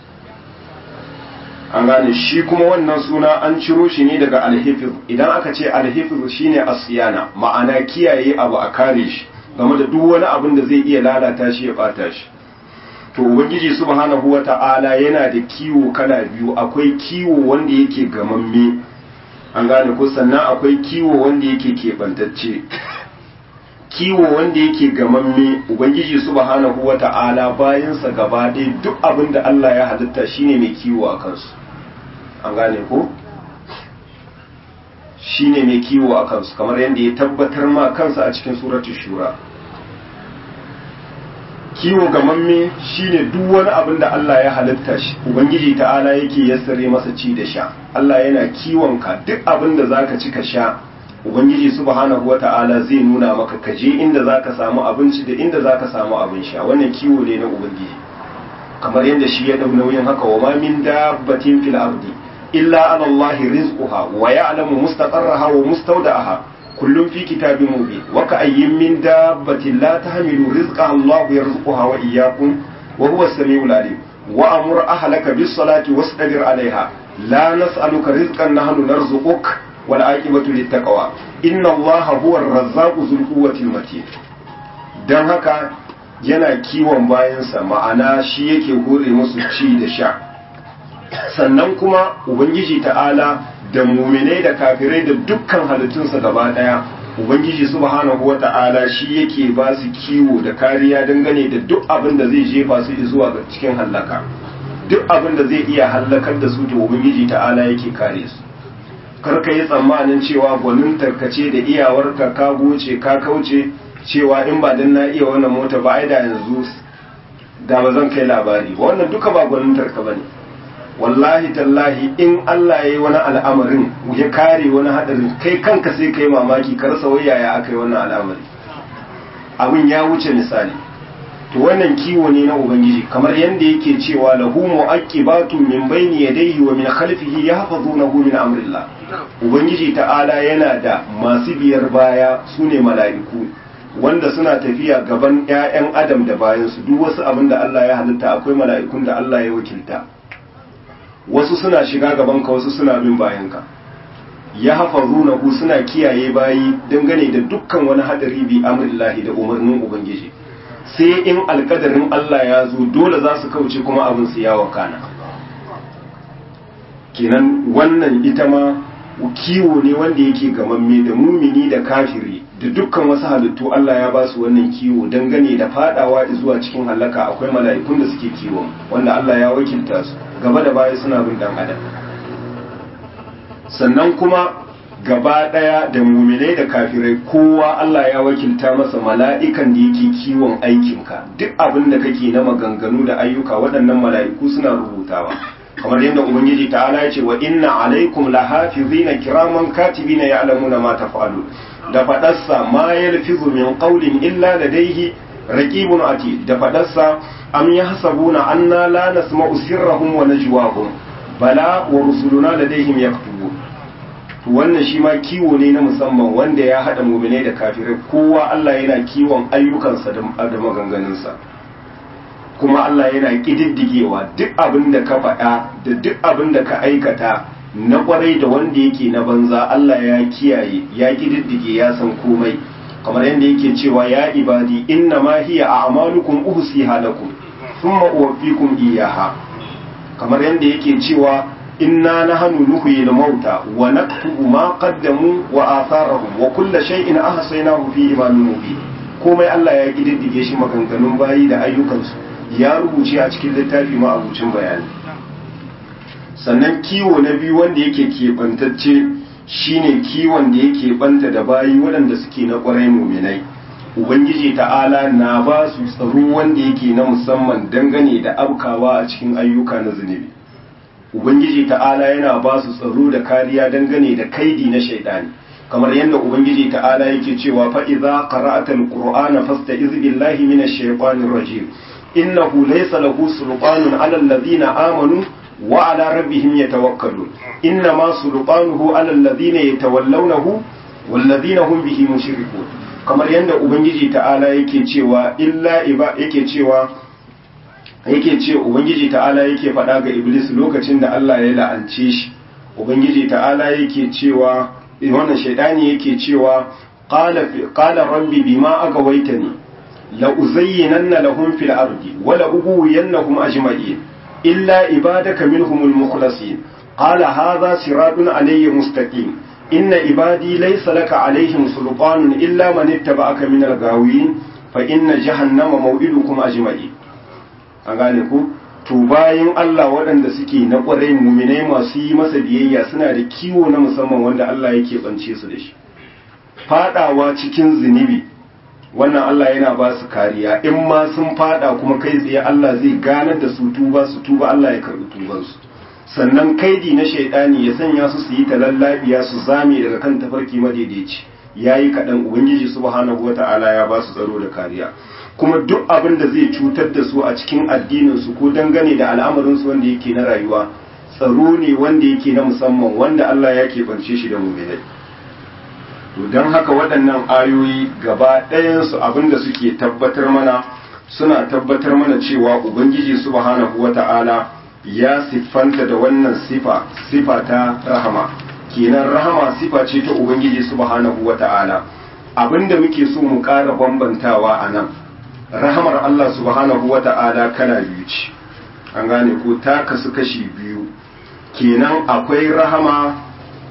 an gane shi kuma wannan suna an ciro shi ne daga alhifiz idan aka ce alhifiz shine asiyana ma'ana kiyaye abu a kare shi game da duk wani abin da zai iya lalata shi ya bata shi to ubangiji subhanahu wata'ala yana da kiwo kala biyu akwai kiwo wanda yake gamamme an gane ko sannan akwai kiwo wanda yake keɓantacce kiwo wanda yake gamamme ubangiji subhanahu wata'ala bayansa gaba ɗaya duk abin da Allah ya halitta shine mai kiwo a kansu an gane ko shine mai kiwo a kansu kamar yadda ya tabbatar ma kansa a cikin suratul shura kiwo gamamme shine duk wani abin da Allah ya halitta shi ubangiji ta'ala yake yassare masa ci da sha Allah yana kiwon ka duk abin da zaka ci ka sha ubangiji subhanahu wata'ala zai nuna maka ka je inda zaka samu abinci da inda zaka samu abin sha wannan kiwo ne na ubangiji kamar yadda shi ya dau nauyin haka wa ma min dabbatin fil ardi illa ala Allah rizquha wa ya'lamu mustaqarraha wa mustawda'aha kullum fi kitabin mubin wa ka ayyin min dabbatin la tahmilu rizqaha Allah yarzuquha wa iyyakum wa huwa as-sami'ul alim wa amur ahlaka bis salati wastabir 'alayha la nas'aluka rizqan nahnu narzuquk wal aqibatu lit taqwa inna Allah huwa ar-razzaqu dhul quwwati matin dan haka yana kiwon bayansa ma'ana shi yake hore musu ci da sha sannan kuma ubangiji ta'ala da muminai da kafirai da dukkan halittunsa gaba daya ubangiji subhanahu wata'ala shi yake ba su kiwo da kariya dangane da duk abin da zai jefa su zuwa ga cikin hallaka duk abin da zai iya hallakar da su to ubangiji ta'ala yake kare su karka yi tsammanin cewa gwanin tarkace da iyawarka ka goce ka kauce cewa in ba dan na iya wannan mota ba ai da yanzu da ba zan kai labari wannan duka ba gwanin tarka bane wallahi tallahi in Allah ya yi wani al'amarin ya kare wani hadarin kai kanka sai kai mamaki ka rasa wai yaya aka yi wannan al'amari abin ya wuce misali to wannan kiwo ne na ubangiji kamar yadda yake cewa lahu mu'aqibatu min bayni yadayhi wa min khalfihi yahfazunahu min amrillah ubangiji ta'ala yana da masu biyar baya sune mala'iku wanda suna tafiya gaban ƴaƴan adam da bayansu duk wasu abin da Allah ya halitta akwai mala'ikun da Allah ya wakilta wasu suna shiga gabanka wasu suna bin bayanka ya hafazu ku suna kiyaye bayi dangane da dukkan wani hadari bi amrillahi da umarnin ubangiji sai in alkadarin Allah ya zo dole za su kauce kuma abin su yawa kana kenan wannan ita ma kiwo ne wanda yake gamamme da mumini da kafiri da dukkan wasu halittu Allah ya ba su wannan kiwo dangane da fadawa zuwa cikin halaka akwai mala'ikun da suke kiwo wanda Allah ya wakilta su gaba da baya suna bin dan adam sannan kuma gaba daya da muminai da kafirai kowa Allah ya wakilta masa mala'ikan da yake kiwon aikinka duk abin da kake na maganganu da ayyuka waɗannan mala'iku suna rubutawa kamar yadda ubangiji ta'ala ya ce wa inna alaikum lahafizina kiraman katibina ya'lamuna ma taf'alun da fadarsa ma yalfizu min qawlin illa ladayhi raqibun ati da fadarsa am yahsabuna anna la nasma'u sirrahum wa najwahum bala wa rusuluna ladayhim yaktubun wannan shi ma kiwo ne na musamman wanda ya hada mu'minai da kafirai kowa Allah yana kiwon ayyukansa da maganganunsa kuma Allah yana kididdigewa duk abin da ka faɗa da duk abin da ka aikata na kwarai da wanda yake na banza Allah ya kiyaye ya kididdige ya san komai kamar yadda yake cewa ya ibadi inna ma hiya a'malukum uhsiha lakum thumma uwaffikum iyyaha kamar yadda yake cewa inna nahnu nuhyi al-mauta wa naktubu ma qaddamu wa atharahum wa kullu shay'in ahsaynahu fi imamin mubin komai Allah ya kididdige shi maganganun bayi da ayyukansu ya rubuce a cikin littafi ma abucin bayani sannan kiwo na biyu wanda yake keɓantacce shine kiwon da yake banta da bayi waɗanda suke na ƙwarai muminai ubangiji ta'ala na ba su tsaro wanda yake na musamman dangane da abkawa a cikin ayyuka na zunubi ubangiji ta'ala yana ba su tsaro da kariya dangane da kaidi na shaidani kamar yadda ubangiji ta'ala yake cewa fa idza qara'ata alqur'ana fasta'iz billahi minash shaitanir rajim innahu laysa lahu sultanun 'ala alladhina amanu wa 'ala rabbihim yatawakkalun innama sultanuhu 'ala alladhina yatawallawnahu walladhina hum bihi mushrikun kamar yadda ubangiji ta'ala yake cewa illa iba yake cewa yake ce ubangiji ta'ala yake faɗa ga iblis lokacin da Allah ya la'ance shi ubangiji ta'ala yake cewa wannan shaidani yake cewa qala qala rabbi bima agawaitani la uzayyinanna lahum fil ardi wa la ughwiyannahum ajma'in illa ibadaka minhumul mukhlasin qala hadha siratun alayya mustaqim inna ibadi laysa laka alaihim sultanun illa man ittaba'aka minal gawin fa inna jahannama maw'idukum ajma'in an gane ku to bayan Allah waɗanda suke na ƙwarai muminai masu yi masa biyayya suna da kiwo na musamman wanda Allah yake bance su da shi fadawa cikin zunubi wannan Allah yana ba su kariya in ma sun fada kuma kai tsaye Allah zai ganar da su tuba su tuba Allah ya karɓi tubansu sannan kaidi na shaidani ya sanya su su yi talallabiya su zame daga kan tafarki madaidaici yayi kaɗan ubangiji subhanahu wata'ala ya ba su tsaro da kariya kuma duk abin da zai cutar da su a cikin addininsu ko dangane da al'amarinsu wanda yake na rayuwa tsaro ne wanda yake na musamman wanda Allah ya keɓance shi da muminai to don haka waɗannan ayoyi gaba ɗayansu abin da suke tabbatar mana suna tabbatar mana cewa ubangiji subhanahu wata'ala ya siffanta da wannan sifa sifa ta rahama kenan rahama sifa ce ta ubangiji subhanahu wata'ala abinda muke so mu ƙara bambantawa a nan rahamar Allah subhanahu wa ta'ala kana biyu ce an gane ko ta kasu kashi biyu kenan akwai rahama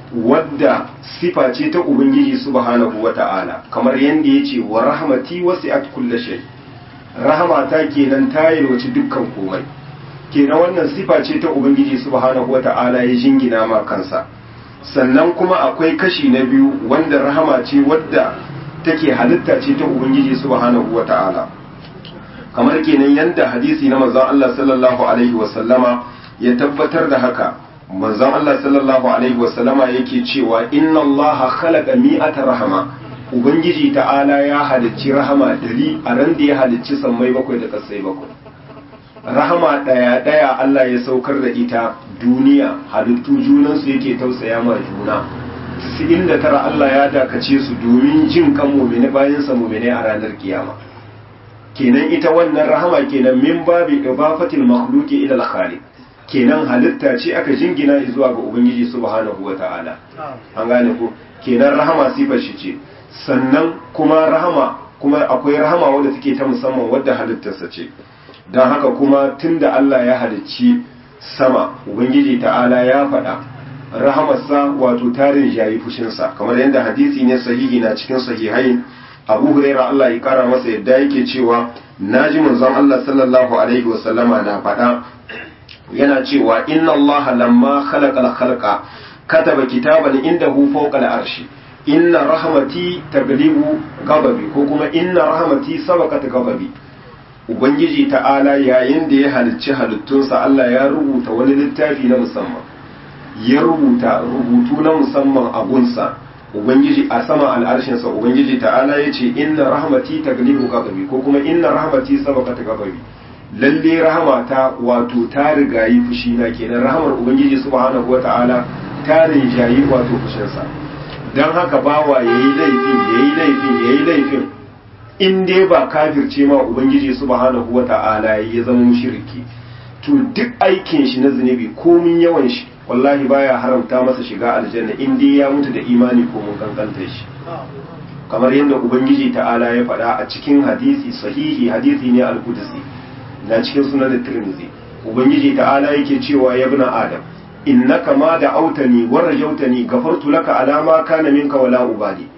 wadda sifa ce ta ubangiji subhanahu wa ta'ala kamar yadda ya ce wa rahamati wasi'at kulli shay rahama ta kenan ta yalwaci dukkan komai kenan wannan sifa ce ta ubangiji subhanahu wa ta'ala ya jingina ma kansa sannan kuma akwai kashi na biyu wanda rahama ce wadda take halitta ce ta ubangiji subhanahu wa ta'ala kamar kenan yanda hadisi na manzon Allah sallallahu alaihi wasallama ya tabbatar da haka manzon Allah sallallahu alaihi wasallama yake cewa inna Allah khalaqa mi'ata rahama ubangiji ta'ala ya halicci rahama dari a ran da ya halicci sammai bakwai da kasai bakwai rahama daya daya Allah ya saukar da ita duniya halittu junansu yake tausaya ma juna da tara Allah ya dakace su domin jin kan mumini bayan sa mumini a ranar kiyama kenan ita wannan rahama kenan min babi ibafatil makhluqi ila al-khaliq kenan halitta ce aka jingina zuwa ga ubangiji subhanahu wata'ala an gane ko kenan rahama sifar shi ce sannan kuma rahama kuma akwai rahama wadda take ta musamman wadda halittarsa ce don haka kuma tunda Allah ya halicci sama ubangiji ta'ala ya faɗa rahamarsa wato tarin jayi fushinsa kamar yadda hadisi ne sahihi na cikin sahihai abu huraira Allah ya kara masa yadda yake cewa naji manzon Allah sallallahu alaihi wasallama na faɗa yana cewa inna Allah lamma khalaqa al-khalqa kataba kitaban indahu fawqa al-arshi inna rahmati taglibu ghadabi ko kuma inna rahmati sabaqat ghadabi ubangiji ta'ala yayin da ya halicci halittunsa Allah ya rubuta wani littafi na musamman ya rubuta rubutu na musamman a gunsa ubangiji a sama al'arshinsa ubangiji ta'ala ya ce inna rahmati taglibu ghadabi ko kuma inna rahmati sabaqat ghadabi lalle rahmata wato ta rigayi fushi na kenan rahmar ubangiji subhanahu wata'ala ta rigayi wato fushinsa dan haka bawa yayi laifin yayi laifin yayi laifin in dai ba kafirce ma ubangiji subhanahu wata'ala ya zama mushriki to duk aikin shi na zunubi komin yawan shi wallahi baya haramta masa shiga aljanna in dai ya mutu da imani ko mun kankanta shi kamar yadda ubangiji ta'ala ya faɗa a cikin hadisi sahihi hadisi ne al-qudsi na cikin sunan tirmidhi ubangiji ta'ala yake cewa ya ibn adam innaka ma da autani wa rajautani gafartu laka ala ma kana minka wala ubali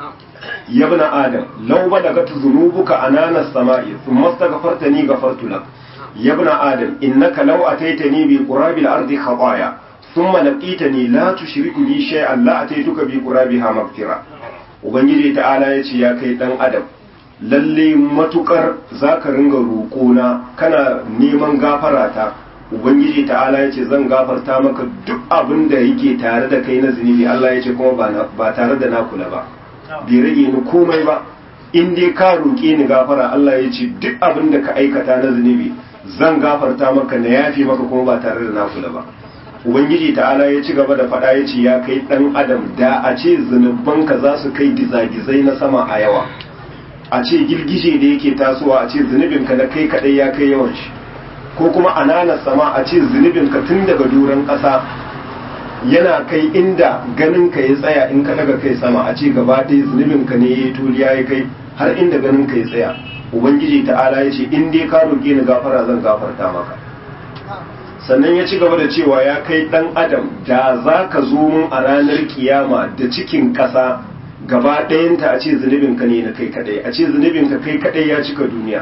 ya ibn adam law balagat dhunubuka anana as-sama'i thumma astaghfartani gafartu lak ya ibn adam innaka law ataitani bi qurabil ardi khataya ثم لقيتني لا تشرك بي شيئا لا اتيتك بقرابها مغفرة ubangiji ta'ala ya ce ya kai dan adam lalle matukar zaka ringa roƙona kana neman gafara ta ubangiji ta'ala ya ce zan gafarta maka duk abin da yake tare da kai na zunubi Allah ya ce kuma ba tare da na kula ba bai rage ni komai ba in dai ka roƙe ni gafara Allah ya ce duk abin da ka aikata na zunubi zan gafarta maka na yafi maka kuma ba tare da na kula ba ubangiji ta'ala ya ci gaba da faɗa ya ce ya kai ɗan adam da a ce zunubanka za su kai gizagizai na sama a yawa a ce girgije da yake tasowa a ce zunubinka na kai kaɗai ya kai yawan shi ko kuma ananas sama a ce zunubin ka tun daga doron ƙasa yana kai inda ganin ka ya tsaya in ka daga kai sama a ce gaba ɗaya zunubin ka ne ya tuliya ya kai har inda ganin ka ya tsaya ubangiji ta'ala ya ce in dai ka roƙe ni gafara zan gafarta maka sannan ya ci gaba da cewa ya kai ɗan adam da za ka zo mun a ranar kiyama da cikin ƙasa gaba ɗayanta a ce zunubin ka ne na kai kaɗai a ce zunubin ka kai kaɗai ya cika duniya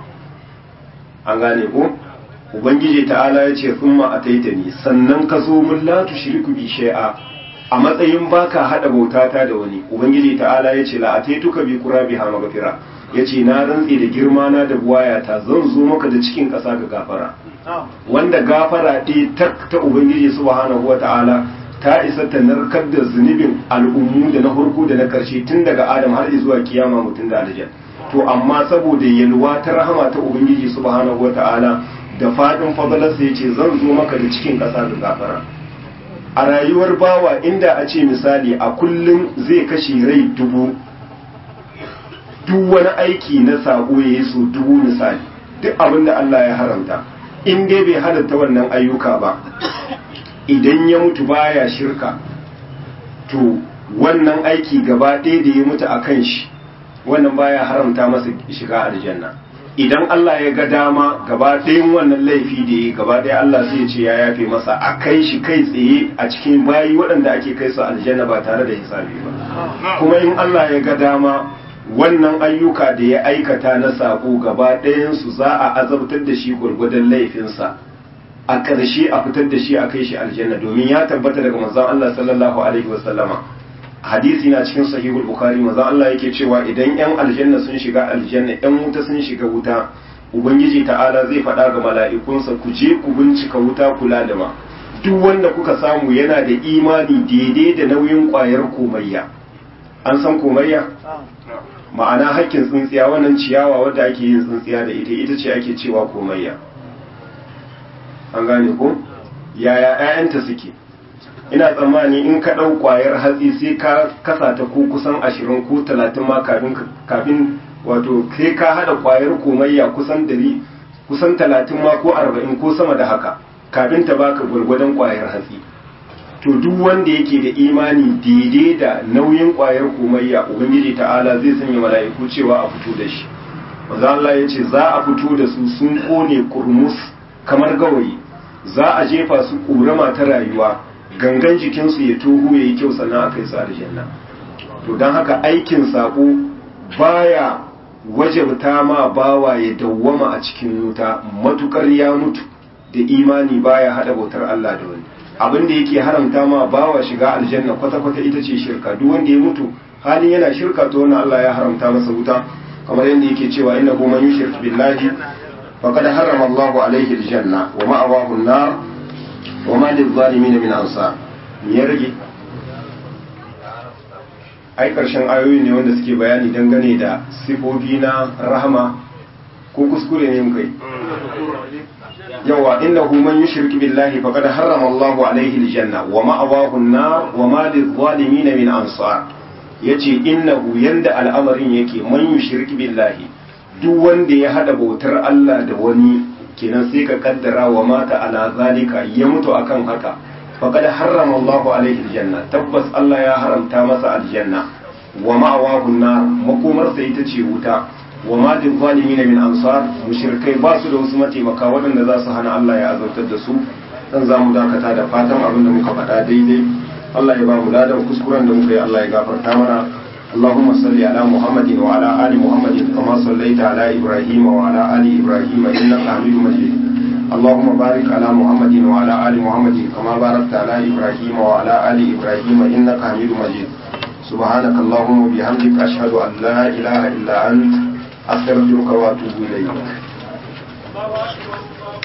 an gane ko ubangiji ta'ala ya ce sun ma'ataita ni sannan ka zo mun la tushriku bi shay'a a matsayin baka hada bautata da wani ubangiji ta'ala ya ce la ataituka bi qurabiha maghfira yace na rantsi da girma na da buwayata zan zo maka da cikin kasa ga gafara wanda gafara ɗi ta ta ubangiji subhanahu wata'ala ta isa ta narkar da zunubin al'ummu da na farko da na karshe tun daga adam har zuwa kiyama mutum da aljan to amma saboda yalwa ta rahama ta ubangiji subhanahu wata'ala da fadin fadalarsa ya ce zan zo maka da cikin ƙasa da gafara a rayuwar bawa inda a ce misali a kullum zai kashe rai dubu duk wani aiki na sabo ya yi so dubu misali duk abin da Allah ya haramta in dai bai halatta wannan ayyuka ba idan ya mutu baya shirka to wannan aiki gaba ɗaya da ya mutu a kan shi wannan baya haramta masa shiga aljanna idan Allah ya ga dama gaba ɗayan wannan laifi da ya gaba ɗaya Allah zai ce ya yafe masa a kai shi kai tsaye a cikin bayi waɗanda ake kai su aljanna ba tare da hisabi ba kuma in Allah ya ga dama wannan ayyuka da ya aikata na sako gaba ɗayansu za a azabtar da shi gwargwadon laifinsa a ƙarshe a fitar da shi a kai shi aljanna domin ya tabbata daga manzon Allah sallallahu alaihi wasallama hadisi na cikin sahihul bukhari manzon Allah yake cewa idan yan aljanna sun shiga aljanna yan wuta sun shiga wuta ubangiji ta'ala zai faɗa ga mala'ikunsa ku je ku bincika wuta kula da ma duk wanda kuka samu yana da imani daidai da nauyin ƙwayar komayya an san komayya ma'ana hakkin tsintsiya wannan ciyawa wadda ake yin tsintsiya da ita ita ce ake cewa komayya an gane ko yaya 'ya'yanta suke ina tsammani in ka ɗau ƙwayar hatsi sai ka kasa ta ko kusan ashirin ko talatin ma kafin wato sai ka haɗa ƙwayar komayya kusan dari kusan talatin ma ko arba'in ko sama da haka kafin ta baka gwargwadon ƙwayar hatsi to duk wanda yake da imani daidai da nauyin ƙwayar komayya ubangiji ta'ala zai sanya mala'iku cewa a fito da shi manzo Allah ya ce za a fito da su sun kone kurmus kamar gawayi za a jefa su ƙorama ta rayuwa gangan jikinsu ya tohu ya yi kyau sannan aka yi su aljanna to don haka aikin saƙo baya wajabta ma bawa ya dawwama a cikin wuta matukar ya mutu da imani baya hada bautar Allah da wani abin da yake haramta ma bawa shiga aljanna kwata-kwata ita ce shirka duk wanda ya mutu halin yana shirka to wannan Allah ya haramta masa wuta kamar yadda yake cewa innahu man yushrik billahi faqad harrama Allahu alayhi aljanna wa ma'awahu an-nar wa ma lil-zalimin min ansar ya rage ai karshen ayoyi ne wanda suke bayani dangane da sifofi na rahama ko kuskure ne muka yi yawa innahu man yushrik billahi faqad harrama Allahu alayhi aljanna wa ma'awahu an-nar wa ma lil-zalimin min ansar yace innahu yanda al'amarin yake man yushrik billahi duk wanda ya hada bautar Allah da wani kenan sai ka kaddara wa mata ala zalika ya mutu akan haka faqad harrama Allah alaihi aljanna tabbas Allah ya haramta masa aljanna wa ma'awahu nar makomarsa ita ce wuta wa ma lil zalimin min ansar mushrikai ba su da wasu mataimaka waɗanda za su hana Allah ya azabtar da su dan za mu dakata da fatan abin da muka faɗa daidai Allah ya ba mu ladan kuskuren da muka yi Allah ya gafarta mana اللهم صل على محمد وعلى آل محمد كما صليت على إبراهيم وعلى آل إبراهيم إنك حميد مجيد اللهم بارك على محمد وعلى آل محمد كما باركت على إبراهيم وعلى آل إبراهيم إنك حميد مجيد سبحانك اللهم وبحمدك أشهد أن لا إله إلا أنت أستغفرك وأتوب إليك